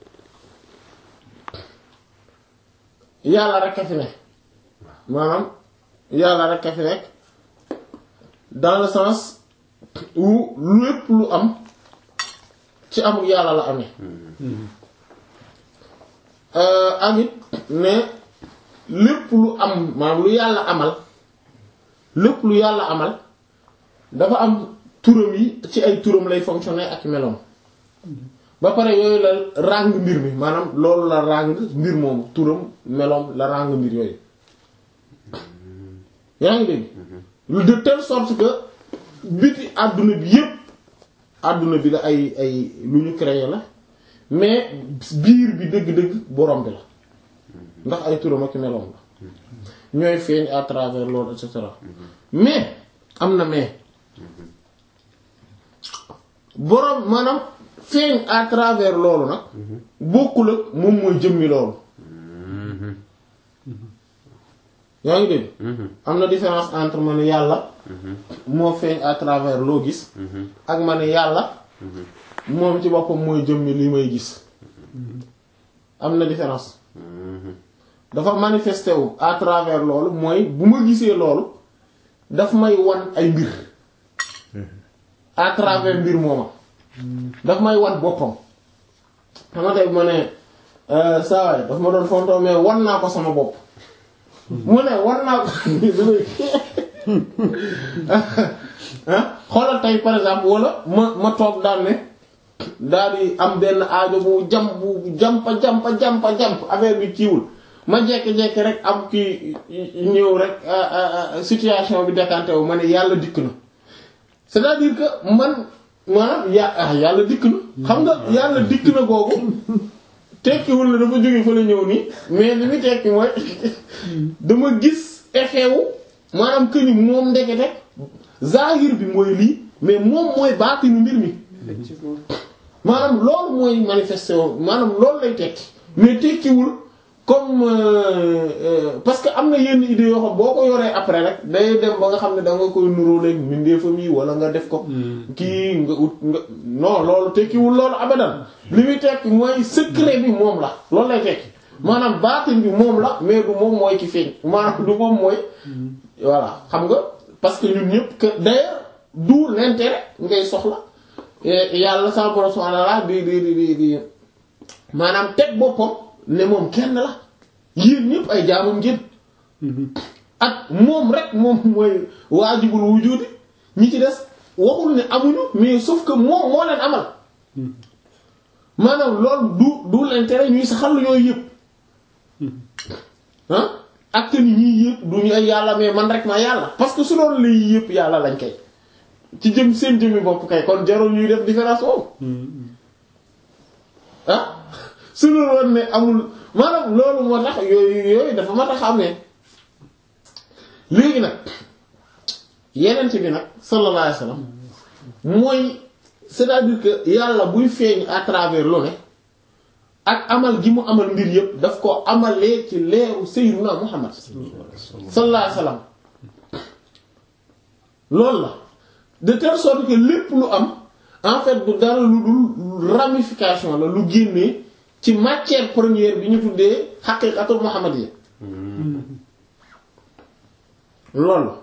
yàlla rek a fi ne maanaam yàlla rek a fi nekk dans le sens où lépp lu am ci amul yàlla la amee ak it ne lépp lu am maanaam lu yàlla amal lépp lu yàlla amal dafa am turam yi ci ay turam lay fonctionner ak meloom ba pare yooyu la ràng mbir mi maanaam loolu la ràng mbir moomu turam meloom la ràng mbir yooyu yaa ngi dégg de telle sorte que biti àdduna bi yépp àdduna bi la ay ay lu ñu créé la mais biir bi dëgg-dëgg borom bi la ndax ay turam ak meloom la ñooy feeñ à travers loolu et cetera mais am na mais borom maanaam feeñ à travers loolu nag bokkul ak moom mooy jëmmi loolu yaa ngi dégg am na différence entre ma ne yàlla moo feeñ à travers loo gis ak ma ne yàlla moom ci boppam mooy jëmmi li may gis am na différence dafa manifesté wu à travers loolu mooy bu ma gisee loolu daf may wan ay mbir à travers mbir mooma daf may wan boppam xama tey bu ma ne saawaay daf ma doon fontoo mais wan naa ko sama bopp mu ne wan naa ko xoolal tey par exemple wala ma ma toog daal ne daal di am benn aajo bu jam bu jampa jampa jampa jamp affaire bi kiiwul ma jekki-jekki rek am kii ñëw rek situation bi décanté wu ma ne yàlla dikk na c'est-à-dire que man maanaam ya ah yàlla dikk na xam nga yàlla dikk na googu tekkiwul na dafa jóge fa la ñëw nii mais li muy tekki mooy dama gis effet wu maanaam que ni moom ndekete zahir bi mooy lii mais moom mooy baatinu mbir mi effectivement maanaam loolu mooy manifesté wu maanaam loolu lay tekki mais tekkiwul comme euh, euh, parce que am na yenn idées yoo xam boo ko yoree après rek day dem ba nga xam ne da nga koy nuroo léegi mbindeefam yi wala nga def ko kii nga ut nga non loolu tekkiwul loolu abadan li muy tekki mooy secret bi moom la loolu lay tekki maanaam baatin bi moom la mais du moom mooy ki feeñ maanaam du moom mooy voilà xam nga parce que ñun ñëpp que d'ailleurs d'où l'intérêt ngay soxla et yàlla sa borom subhanahu wa ta'ala di di di di di maanaam teg boppam ne moom kenn la yéen ñëpp ay jaamam ngeen ak moom rek moom mooy waajibul wujudi ñi ci des waxul ne amuñu mais sauf que moom moo leen amal maanaam loolu du du l'intérêt ñuy saxal yooyu yëpp ah ak ni ñii yëpp du ñu ay yàlla mais man rek ma yàlla parce que su doon lii yëpp yàlla lañ kay ci jëm seen jëmmi bopp kay kon jarul ñuy def différence boobu ah su loolu woon ne amul maanaam loolu moo tax yooyu yooyu dafa mat a xàmmee léegi nag yeneen bi nag sallallahu alayhi wasallam mooy c'est-à-dire que yàlla buy feeñ à travers lu ne ak amal gi mu amal mbir yëpp daf ko amalee ci leeru sayyiduna Muhammad sallallahu alayhi wasallam loolu la de telle sorte que lépp lu am en fait du dara lu dul ramification la lu génnee ci matière première bi ñu tuddee xaqiiqatul muhammadiyya loolu la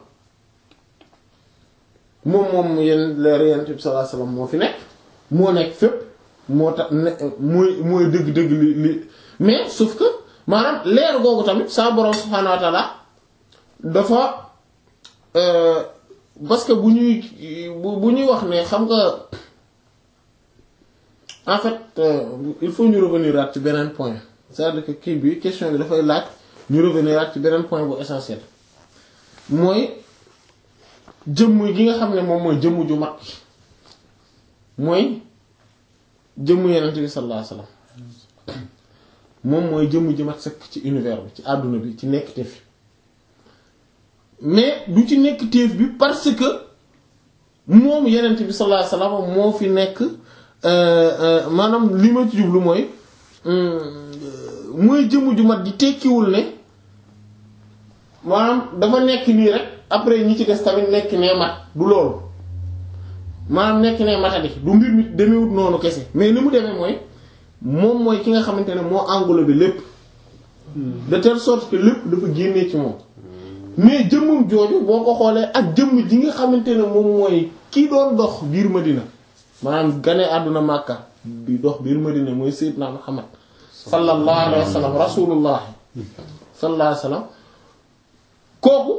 moom moom yenn leer yonent bi sallallahu alayhi wasallam moo fi nekk moo nekk fépp moo tax ne mooy mooy dëgg-dëgg li li mais sauf que maanaam leer googu tamit sa borom subhaanahu wa ta'ala dafa euh, parce que bu ñuy bu bu ñuy wax ne xam nga en fait euh, il faut ñu revenir at ci beneen point c'est-à-dire que kii bi question bi dafay laaj ñu revenir at ci beneen point bu essentiel mooy jëmm gi nga xam ne moom mooy jëmm ju mag mooy jëmm yenent bi sallallahu alayhi wasallam moom mooy jëmm ji mat sëkk ci univers bi ci àdduna bi ci nekk teef mais du ci nekk téef bi parce que moom yenent bi sallallahu alayhi wasallam moo fi nekk maanaam li ma ci jublu mooy mooy jëmm ju mat di tekkiwul ne maanaam dafa nekk nii rek après ñi ci des tamit nekk nee mat du loolu maanaam nekk nee matadi du mbir mi demewut noonu kese mais ni mu demee mooy moom mooy ki nga xamante ne moo englobé lépp de telle sorte que lépp dafa génnee ci moom mais jëmmum jooju boo ko xoolee ak jëmm ji nga xamante ne moom mooy kii doon dox biir Madina maanaam gane àdduna Makka di dox biir Madina mooy Seydina Muhammad sallallahu alayhi wa sallam rasulullah sallallahu alayhi wa sallam kooku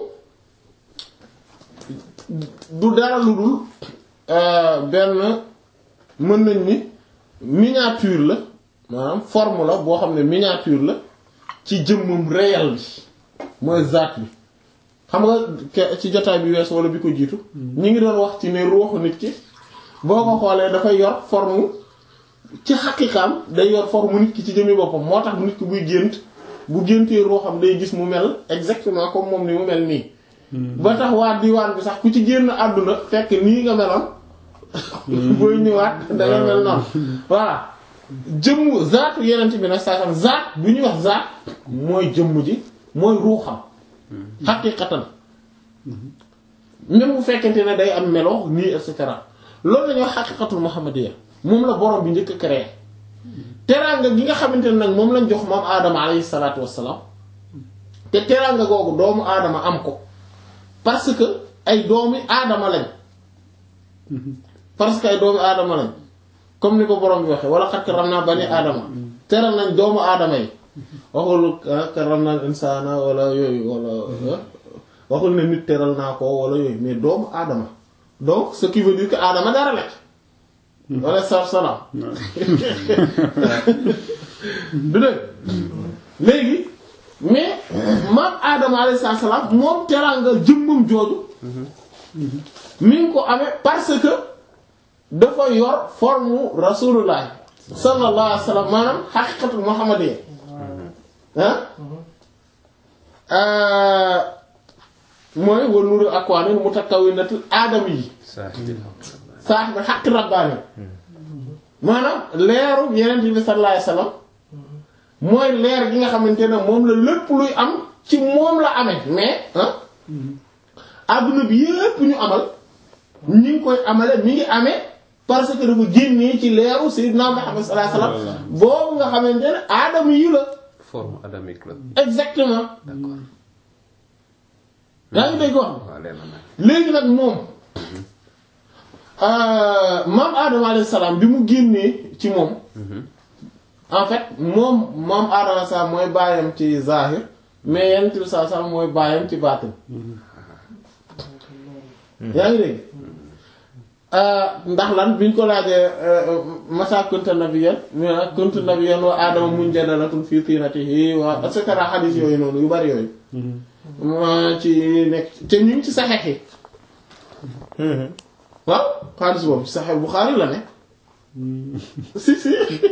du dara lu dul benn mën nañ ni miniature la maanaam forme la boo xam ne miniature la ci jëmmam réel bi mooy zaat bi xam nga ci jotaay bi wees wala bi ko jiitu ñu ngi doon wax ci ne ruuxu nit ki boo ko xoolee dafay yor forme ci xaqiqaam day yor forme nit ki ci jëmmi boppam moo tax nit ki buy gént bu géntee ruuxam day gis mu mel exactement comme moom ni mu mel nii ba tax waa diwaan bi sax ku ci génn àdduna fekk nii nga meloon booy ñëwaat danga mel noonu voilà jëmm zaatu yenent bi nag saa sam zaat bu ñuy wax zaat mooy jëmm ji mooy ruuxam xaqiqatan même bu fekkente ne day am melo nii et cetera loolu la ñuy wax xaqiqatul muhammadiyya moom la borom bi njëkk a créé teraanga gi nga xamante ne nag moom lañ jox moom aadama alayhi salaatu wassalaam te teraanga googu doomu aadama am ko parce que ay doomi aadama lañ parce que ay doomi aadama lañ comme ni ko borom bi waxee wala xat karramnaa bani aadama teral nañ doomu aadama yi waxul karramnaa insaana wala yooyu wala waxul ne nit teral naa ko wala yooyu mais doomu aadama donc ce qui veut dire que aadama dara la wala sar salaam du dëgg léegi mais maam aadama alayhi salaam moom teraanga jëmmam jooju mi ngi ko amee parce que dafa yor forme rasulullah sallallahu alayhi wa sallam maanaam xaqiqatul muhammadiyya ah mooy wa nuru akwaanil mutakawwinatil aadami yi saahibil haqqi rabbaani maanaam leeru yeneen bi sallallahu alayhi wa sallam mooy leer gi nga xamante ne moom la lépp luy am ci moom la amee mais ah adduna bi yépp ñu amal ñi ngi koy amale mi ngi amee parce que dafa génnee ci leeru sayyidina Muhammad sallallahu alayhi wa sallam boobu nga xamante ne aadama yi la forme adamique la. exactement d'accord. yaa ngi dégg wax waaw leer na nag. léegi nag moom maam Adama alayhi salaam bi mu génnee ci moom en fait moom maam Adama alayhi salaam mooy baayam ci zahir mais yenn bi saa salaam mooy baayam ci baatin yaa ngi dégg ndax lan biñ ko laajee masa kunta nabiyyan mu ne kuntu nabiyyan wa Adama munjadalatun fi tinatihi wa et cetera xadiis yooyu noonu yu bari yooyu ma ci nekk te ñu ngi ci saxeex yi waaw xaalis boobu ci saxeex Buxaari la ne si si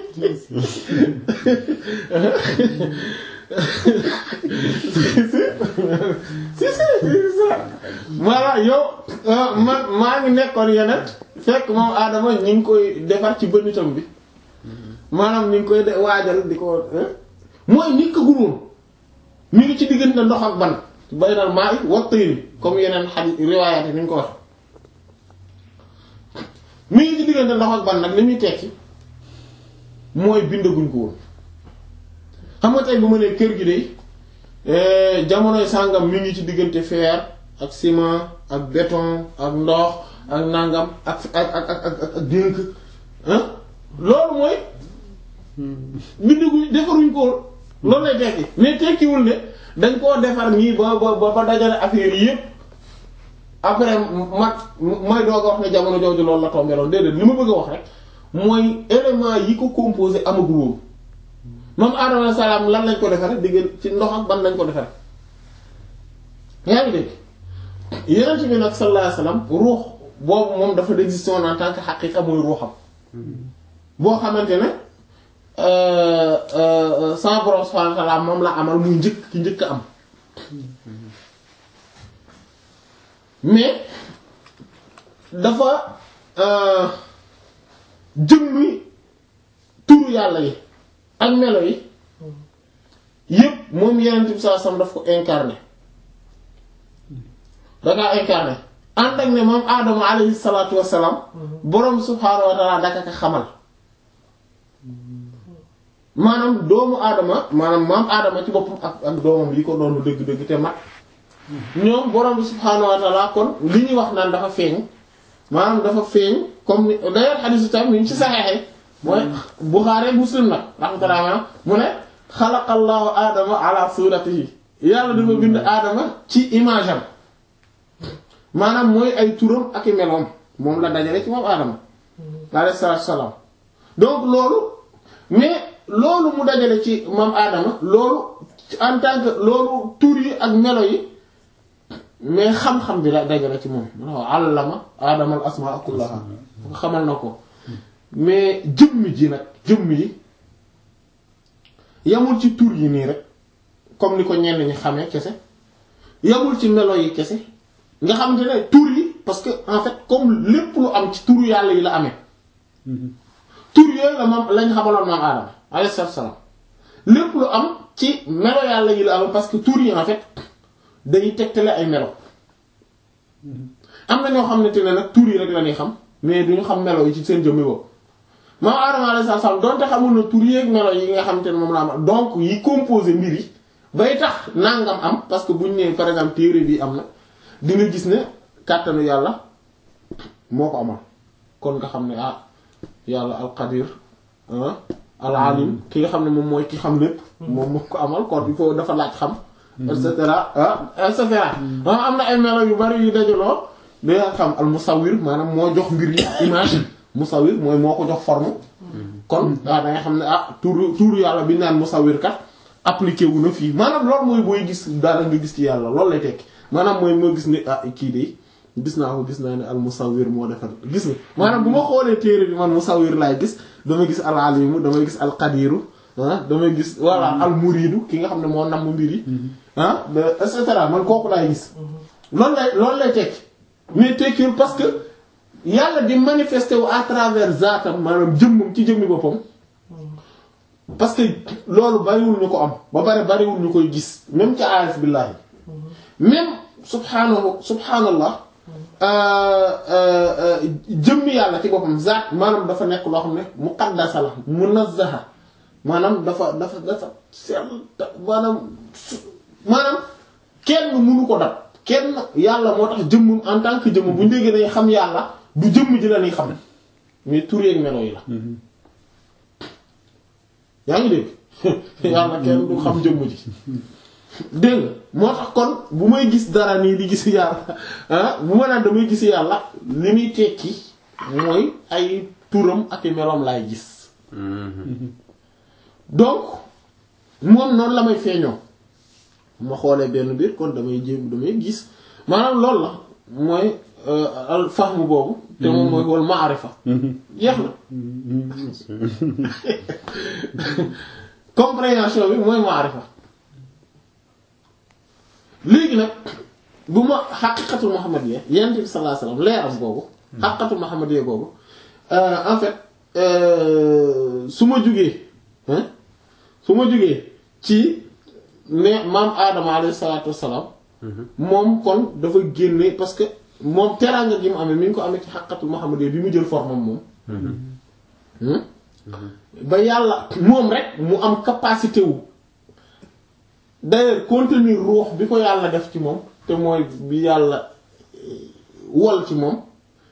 si si voilà yow man maa ngi nekkoon yeneen fekk moom Adama ñu ngi koy defar ci bënitam bi maanaam ñu ngi koy de waajal di ko mooy nit ko gumoon mi ngi ci diggante ndox ak ban baynal maa i wa tayri comme yeneen xadiis riwaayaat yi ni ñu ko wax mi ngi ci diggante ndox ak ban nag li muy tekki mooy bindaguñ ko woon xam nga tey bu ma nee kër gi de jamonoy sàngam mi ngi ci diggante fer ak ciment ak béton ak ndox ak nangam ak ak ak ak ak ak dénk loolu mooy bindaguñ defaruñ ko woon loolu lay tekki mais tekkiwul ne dañ koo defar nii ba ba ba dajale affaire yi yépp après ma mooy doog a wax ne jamono jooju loolu la tombé loolu déedéet li ma bëgg a wax rek mooy élément yi ko composé amagul woon moom Adama salaam lan lañ ko defaree digg ci ndox ak ban lañ ko defaree. yaa ngi dégg Yonent bi nag sallallahu alayhi wasallam ruux boobu moom dafa existé woon en tant que xaqiqa mooy ruuxam boo xamante ne. sa borom subhanahu wa ta'ala moom la amal muy njëkk ki njëkk am mais dafa jëmmi turu yàlla yi ak melo yi yépp moom yeneen bi saa sam daf ko incarné dakaa incarné ànd ak ne moom aadama alayhi salaatu wassalaam borom subhanahu wa ta'ala daka ka xamal maanaam doomu aadama maanaam maam aadama ci boppam ak ak doomam yi ko doon dëgg-dëgg te mat ñoom borom bi subhaanahu wa ta'ala kon li ñuy wax naan dafa feeñ maanaam dafa feeñ comme ni d'ailleurs xadiisu tam mi ngi ci saxeexe mooy Buxaari Muslim nag rahmatullah mu ne xalaqallahu aadama ala suratihi yàlla dafa bind aadama ci image am maanaam mooy ay turam ak i meloom moom la dajale ci moom aadama alayhi salaatu wa salaam donc loolu mais loolu mu dajale ci moom aadama loolu en tant que loolu tur yi ak melo yi mais xam-xam bi la dajale ci moom waaw allama aadama al asmaa kullaha xamal na ko mais jëmm ji nag jëmm yi yamul ci tur yi nii rek comme ni ko ñenn ñi xamee kese yamul ci melo yi kese nga xamante ne tur yi parce que en fait comme lépp lu am ci turu yàlla yi la amee tur yooyu la moom lañ xamaloon maam aadama alayhi salaam lépp lu am ci melo yàlla yi la am parce que tur yi en fait day tegtale ay melo am na ñoo xam ne te ne nag tur yi rek la ñuy xam mais duñu xam melo yi ci seen jëmmi boobu maam aadama alayhi salaam donte xamul na tur yi ak melo yi nga xam te ne moom la am donc yi composé mbir yi bay tax nangam am parce que buñ nee par exemple téere bi am na di nga gis ne kàttanu yàlla moo ko amal kon nga xam ne ah yàlla alqadir alalim ki nga xam ne moom mooy ki xam lépp moom moo ko amal kon il faut dafa laaj xam et cetera ah et cetera am na ay melo yu bari yu dajaloo da xam al musawir maanaam moo jox mbir yi image musawir mooy moo ko jox forme kon waaw da nga xam ne ah tuuru tuuru yàlla bi naan musawir kat appliqué wu na fii maanaam loolu mooy booy gis daal nga gis ci yàlla loolu lay tekki maanaam mooy moo gis ne ah kii de gis naa ko gis naa ne al musawwir moo defar gis nga maanaam bu ma xoolee téere bi man musawwir laay gis damay gis al alimu damay gis al qadiru ah damay gis voilà al muridu ki nga xam ne moo namm mbir yi ah et cetera man kooku laay gis loolu lay loolu lay tekki mais tekkiwul parce que yàlla di manifester wu à travers zaatam maanaam jëmmam ci jëmmi boppam parce que loolu bariwul ñu ko am ba pare bariwul ñu koy gis même ca aarif billaahi même subhaanahu subhaanallah jëmmi yàlla ci boppam zaat maanaam dafa nekk loo xam ne muqaddasa la munazzaha maanaam dafa dafa dafa sell maanaam maanaam kenn mënu ko dab kenn yàlla moo tax jëmmum en tant que jëmm bu ñu déggee dañuy xam yàlla du jëmm ji la ñuy xam mais tur yeeg melo yi la. yaa ngi dégg yàlla kenn du xam jëmm ji dégg nga moo tax kon bu may gis dara nii di gis yàlla ah bu ma naan damay gis yàlla li muy tekki mooy ay turam ak i meloom laay gis. donc moom noonu la may feeñoo ma xoolee benn biir kon damay jéem damay gis maanaam loolu la mooy al fahmu boobu. te moom mooy wal maarifa. jeex na. compréhension bi mooy maarifa. léegi nag bu ma xaqiqatul muhammadiyya yonent bi sallallahu alayhi wasallam leeram boobu. xaqiqatul muhammadiyya boobu en fait su ma jugee. su ma jógee ci ne maam Adama alayhi salaatu wassalaam moom kon dafa génne parce que moom teraanga gi mu amee mi ngi ko amee ci xaqatul Muhammadiyya bi mu jël formam moom ba yàlla moom rek mu am capacité wu d'ailleurs contenir ruux bi ko yàlla def ci moom te mooy bi yàlla wol ci moom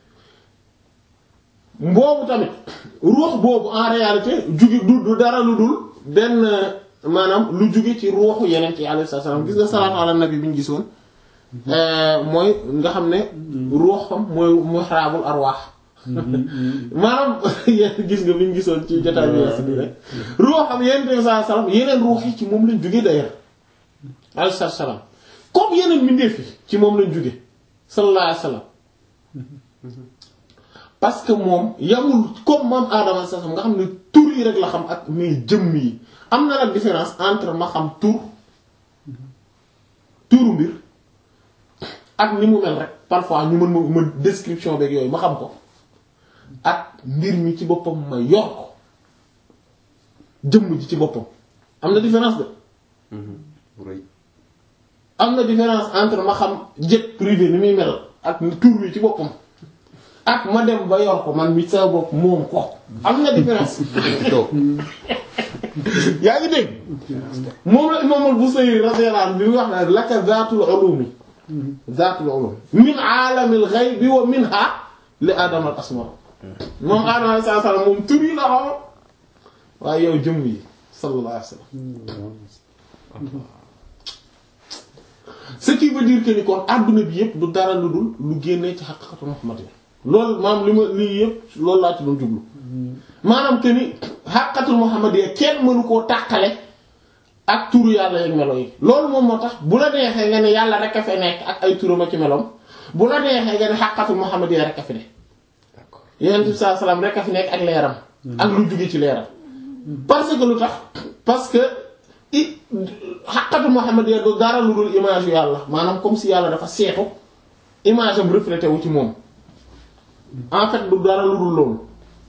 mboobu tamit ruux boobu en réalité jugi du du dara lu dul benn maanaam lu jóge ci ruuxu yeneen ci alayhi salaam gis nga salaatu ala nabi bi ñu gisoon mooy nga xam ne ruuxam mooy muhraabul arwaax maanaam yéen gis nga bi ñu gisoon ci jotaay bi weesu bi rek ruuxam yeneen bi sallallahu alayhi wasallam yeneen ruux yi ci moom lañ jóge d'ailleurs alayhi salaam comme yeneen mbindeef yi ci moom lañ jóge sallallahu alayhi wasallam parce que moom yamul comme moom Adama sa nga xam ne tur yi rek la xam ak mais jëmm yi am na nag différence entre ma xam tur turu mbir ak ni mu mel rek parfois ñu mën ma ma description beeg yooyu ma xam ko ak mbir mi ci boppam ma yor ko jëmm ji ci boppam am na différence de. am na différence entre ma xam jet privé ni muy mel ak tur wi ci boppam. ak ma dem ba yor ko man mi sa bopp moom ko am na différence yaa ngi dégg moom la imam al-Busayri radiyallahu anhu bi mu wax na laka zaatul ulumi zaatul ulumi min aalamil ghaybi wa minha li Adama al asma moom Adama alayhi salaam moom tur yi la xam waaye yow jëmm yi sallallahu alayhi wa sallam ce qui veut dire que ni kon adduna bi yépp du dara lu dul lu génnee ci haqiqatu Muhammad loolu maanaam li ma lii yëpp loolu laa ci doon jublu maanaam que ni xàqatul muhammadiyya kenn mënu koo tàqale ak turu yàlla yeeg melo yi loolu moom moo tax bu la neexee nga ne yàlla rek a fi nekk ak ay turam ci melom bu la neexee nga ne xàqatul muhammadiyya rek a fi ne yonent bi sallallahu alayhi wasallam rek a fi nekk ak leeram ak lu jóge ci leeram parce que lu tax parce que i xàqatul muhammadiyya du dara lu dul image yu yàlla maanaam comme si yàlla dafa seetu image am reflété wu ci moom en fait du dara lu dul loolu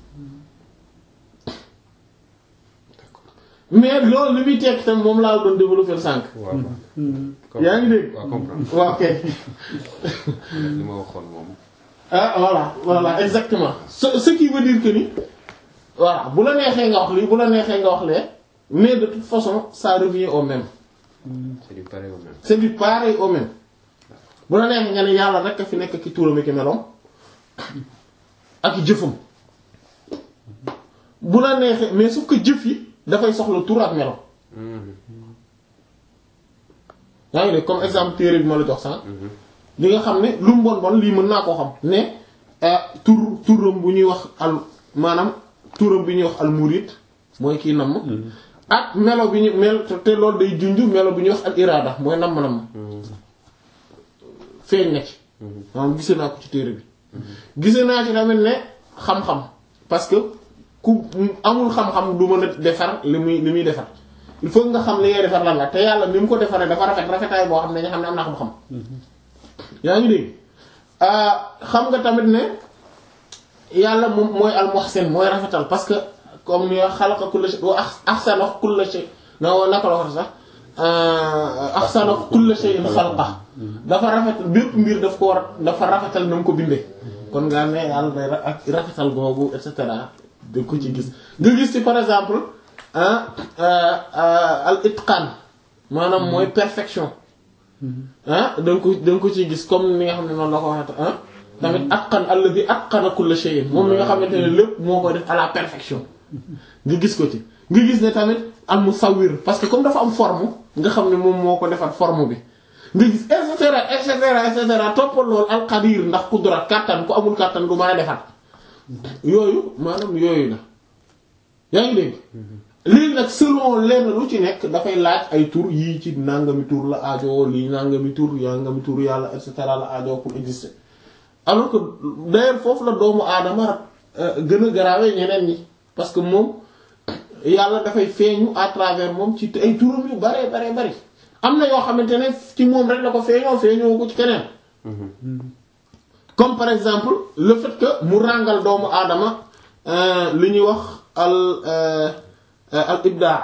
mais loolu li muy tekk tam moom laa doon développer sànq. yaa ngi dégg. waaw comprendre waaw kay. li ma waxoon moom. ah voilà voilà exactement ce ce qui veut dire que ni voilà bu la neexee nga wax lii bu la neexee nga wax lee mais de toute façon ça revient au même. c'est du pareil au même. c'est du pareil au même bu la neexee nga ne yàlla rek a fi nekk ki turam ki meloom ak jëfam bu la neexee mais sauf que jëf yi dafay soxla tur ak melo yaa ngi dégg comme exemple téere bi ma la jox sànq li nga xam ne lu mu bon bon lii mën naa koo xam ne tur turam bu ñuy wax al maanaam turam bi ñuy wax al murid mooy kii namm ak melo bi ñu mel te loolu day junj melo bi ñuy wax al irada mooy namm namm feeñ na ci maanaam gisee naa ko ci téere bi gisee naa ci tamit ne xam-xam parce que ku amul xam-xam du mën a defar li muy li muy defar il faut nga xam li ngay defar lan la te yàlla ni mu ko defaree dafa rafet rafetaay boo xam ne nga xam ne am na xam-xam yaa ngi dégg xam nga tamit ne yàlla moom mooy al muhsin mooy rafetal parce que comme ni xalaqa kulla shay wa ahsana kulla shay na naka la wax sax ahsana kulla shay'in xalqa dafa rafetal bépp mbir daf ko war dafa rafetal na mu ko bindee kon nga ne yàlla day ak rafetal googu et cetera da ko ci gis nga gis ci par exemple al itqaan maanaam mooy perfection ah da nga ko da nga ko ciy gis comme ni nga xam ne noonu la ko waxee ah tamit atqan alladhi atqana kulla shay'in moom mi nga xamante ne lépp moo koy def à la perfection nga gis ko ci nga gis ne tamit al musawwir parce que comme dafa am forme nga xam ne moom moo ko defar forme bi nga gis et cetera et cetera et cetera toppal loolu al qadir ndax kudra kàttan ku amul kàttan du mën a defar yooyu maanaam yooyu la yaa ngi dégg léegi nag selon lenn lu ci nekk dafay laaj ay tur yii ci nangami tur la aajo lii nangami tur nangami tur yàlla et cetera la aajo pour exister alors que d'ailleurs foofu la doomu aadama gën a garaawee ñeneen ñi parce que moom yàlla dafay feeñu à travers moom ci ay turam yu bare bare bari am na yoo xamante ne ci moom rek la ko feeñoo feeñoo ko ci keneen comme par exemple le fait que mu ràngal doomu aadama li ñuy wax al al ibdaa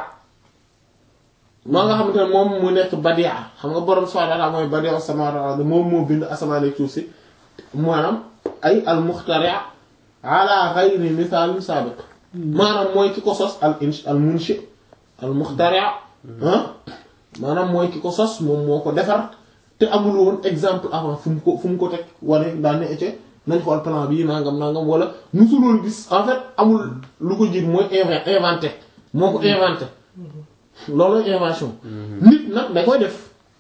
maa nga xamante ne moom mu nekk badia xam nga borom subhanahu wa ta'ala mooy badia samawati moom moo bind asamaan ak suuf si maanaam ay al muxtari' ala ghayri misaalin saabiq maanaam mooy ki ko sos al inch al munshi al muxtari' maanaam mooy ki ko sos moom moo ko defar te amul woon exemple avant fu mu ko fu mu ko teg wane daan ne ecce nañ xool plan bii nangam nangam wala musuloon gis en fait amul lu ko jiit mooy inventé moo ko inventé loolu invention nit nag da koy def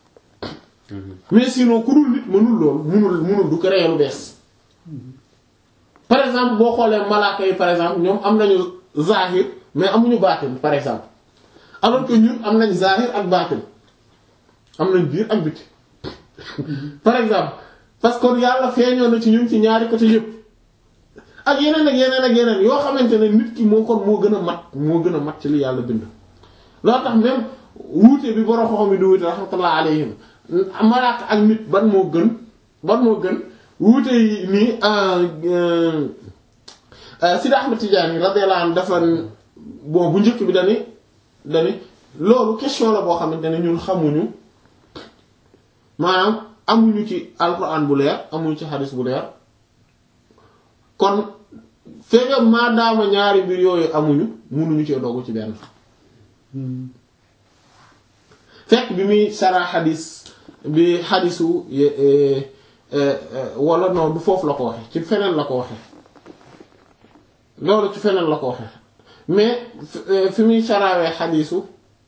mais sinon ku dul nit mënul loolu mënul mënul du créer lu bees par exemple boo xoolee malaaka yi par exemple ñoom am nañu zahir mais amuñu baatin par exemple alors que ñun am nañ zahir ak baatin am nañ biir ak biti par exemple parce que yàlla feeñoo na ci ñun ci ñaari côté yëpp ak yeneen ak yeneen ak yeneen yoo xamante ne nit ki moo kon moo gën a mat moo gën a mat ci li yàlla bind loolu tax même wuute bi borom xoxom bi di wuute rahmatullah alayhim malaaka ak nit ban moo gën ban moo gën wuute yi nii Sidi Ahmed Tidiane radiyallahu anhu dafa bon bu njëkk bi dani dani loolu question la boo xamante ne ñun xamuñu maanaam amuñu ci alquran bu leer amuñu ci hadis bu leer kon feega maadaama ñaari mbir yooyu amuñu munuñu cee doggu ci benn fekk bi muy sara hadis bi hadisu wala non du foofu la ko waxe ci feneen la ko waxe loolu ci feneen la ko waxe mais fi muy sarawee hadisu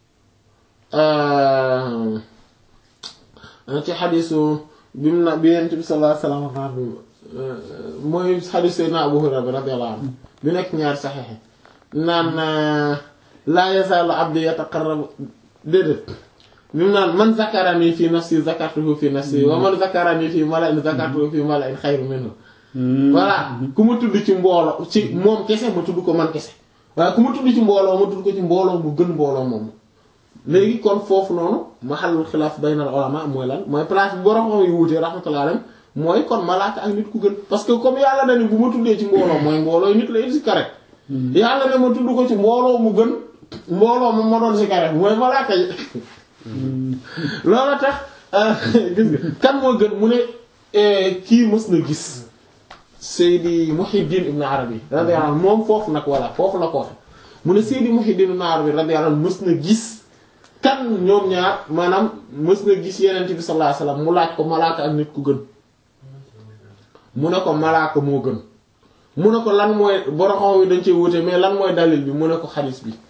ci xadisu bi mu na bi yent bi sallallahu alayhi wasallam mooy xadis Seydina Abu Hurayra radiyallahu anhu bi nekk ñaari saxexe naan laa yazaalu abdi yataqarrabu déedéet bi mu naan man zakarani fi nafsi zakartuhu fi nafsi wa man zakarani fi mala'in zakartuhu fi mala'in xayru minhu voilà ku ma tudd ci mbooloo ci moom kese ma tudd ko man kese waaye ku ma tudd ci mbooloo ma tudd ko ci mbooloo mu gën mbooloo moom léegi kon foofu noonu mahallul xilaaf baynal ulama mooy lan mooy place bi borom xam yu wuute rahmatullahi alayhim mooy kon malaaka ak nit ku gën parce que comme yàlla na ni bu ma tuddee ci mbooloo mooy mbooloo nit la it si kare yàlla ne ma tudd ko ci mbooloo mu gën mbooloo mu ma doon si kare mooy malaaka yi loolu tax gis nga kan moo gën mu ne kii mës na gis Seydi Muhiddin Ibn Arabi radiyallahu anhu moom foofu nag voilà foofu la ko waxe mu ne Seydi Muhiddin Ibn Arabi radiyallahu anhu mës na gis kan ñoom ñaar maanaam mës na gis yenent bi sallallahu alayhi wasallam mu laaj ko malaaka ak nit ku gën mu ne ko malaaka moo gën mu ne ko lan mooy boroxam yi dañ cee wute mais lan mooy dalil bi mu ne ko xadis bi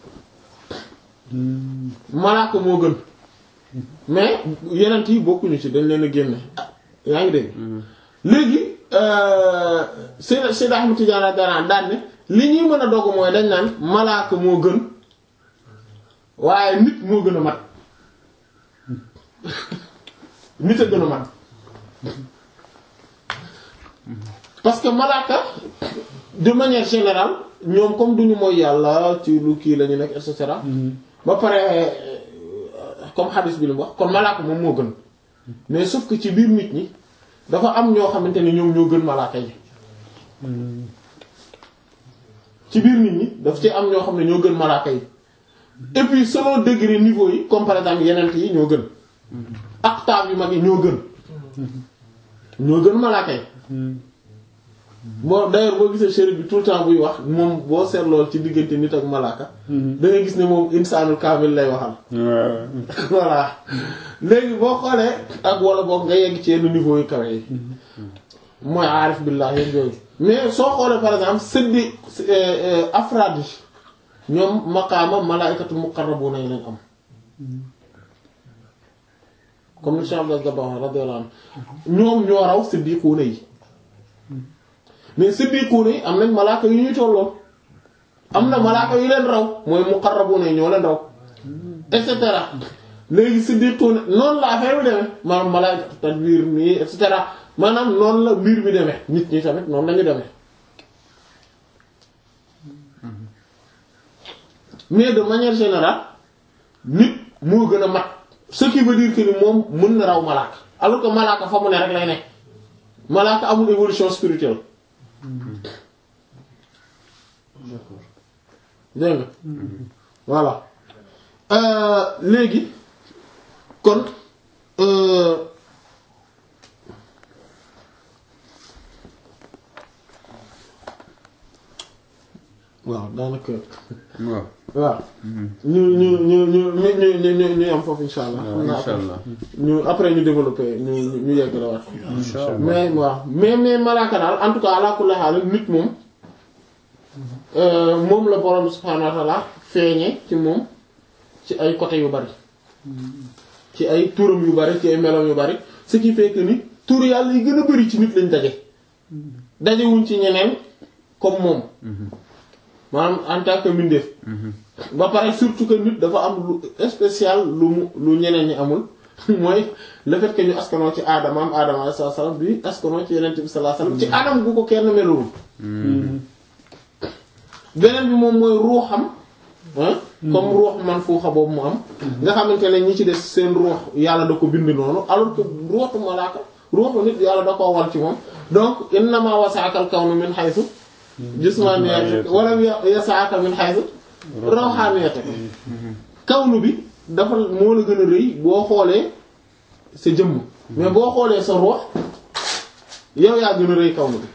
malaaka moo gën mais yenent yi bokkuñu ci dañ leen a génne yaa ngi dégg léegi Seyd Seyd Ahmad Tidiane daan daan ne li ñuy mën a dogg mooy dañ naan malaaka moo gën waaye nit moo gën a mat nit a gën a mat parce que malaaka de manière générale ñoom comme duñu mooy yàlla ci lu kii la ñu nekk et cetera ba pare comme hadis bi lu mu wax kon malaaka moom moo gën mais sauf que ci biir nit ñi dafa am ñoo xamante ne ñoom ñoo gën malaaka yi ci biir nit ñi daf ci am ñoo xam ne ñoo gën malaaka yi et puis selon degré niveau yi comme par exemple yeneen yi ñoo gën aqtaab yu mag yi ñoo gën ñoo gën malaaka yi bon d'ailleurs boo gisee chérif bi tout le temps buy wax moom boo seetlool ci diggante nit ak malaaka da ngay gis ne moom insaanul kaamil lay waxal voilà léegi boo xoolee ak wala boog nga yegg ci yenn niveau yu kawe yi mooy aarif billah yéen yooyu mais soo xoolee par exemple sëddi afraad yi ñoom maqaama malaa'ikatul muqarrabuuna yi lañ am comme ni Cheikh Abdel Dabakh radiyallahu anhu ñoom ñoo raw siddiquuna yi mais siddiquuna yi am nañ malaaka yu ñuy tolloon am na malaaka yu leen raw mooy muqarrabuuna yi ñoo leen raw et cetera léegi siddiquuna noonu la affaire bi demee maanaam malaa'ikatu tadbiir nii et cetera maanaam noonu la mbir bi demee nit ñi tamit noonu lañu demee mais de manière générale nit moo gën a mat ce qui veut dire que ni moom mën na raw malaaka alors que malaaka fa mu ne rek lay nekk malaaka amul évolution spirituelle dégg nga voilà léegi kon waaw daanaka waaw waaw ñu ñu ñu ñu ñu ñu ñu ñu am foofu insha allah xam naa incha allah ñu après ñu développé ñu ñu yegg la waat mais waaw mais mais malaaka daal en tout cas ala kulli haal nit moom moom la borom subhaanahu wa ta'ala feeñe ci moom ci ay côté yu bari ci ay turam yu bari ci ay meloom yu bari ce qui fait que ni tur yàlla yi gën a bari ci nit lañ daje dajewuñ ci ñeneen comme moom maanaam en tant que mbindeef ba pare surtout que nit dafa am lu spécial lu mu lu ñeneen ñi amul mooy le fait que ñu askanoo ci aadama am aadama alayhi salaam bi askanoo ci yeneen bi sallallahu alayhi wasallam ci anam gu ko kenn melul beneen bi moom mooy ruuxam comme ruux man fuuxa boobu mu am nga xamante ne ñi ci des seen ruux yàlla da ko bind noonu alors que ruuxu malaaka ruuxu nit yàlla da koo wal ci moom donc innama wasaakal kawnu min haythu jismaniyat wala yasaaka min haythu rawhaniyat kawnu bi dafa moo la gën a rëy boo xoolee sa jëmm mais boo xoolee sa ruux yow yaa gën a rëy kawnu bi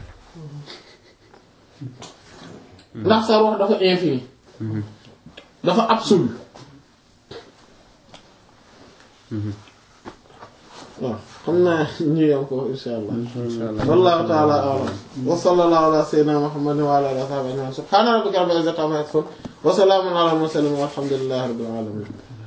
ndax sa ruux dafa infini dafa absolu waaw xam naa ñu yam ko insha allah wallahu ta'ala a'lam wa sallallahu ala sayyidina muhammadin wa ala alihi wa sahbihi subhana rabbika rabbil izzati amma yasifun wa salamun ala al mursalin walhamdulillahi rabbil alamin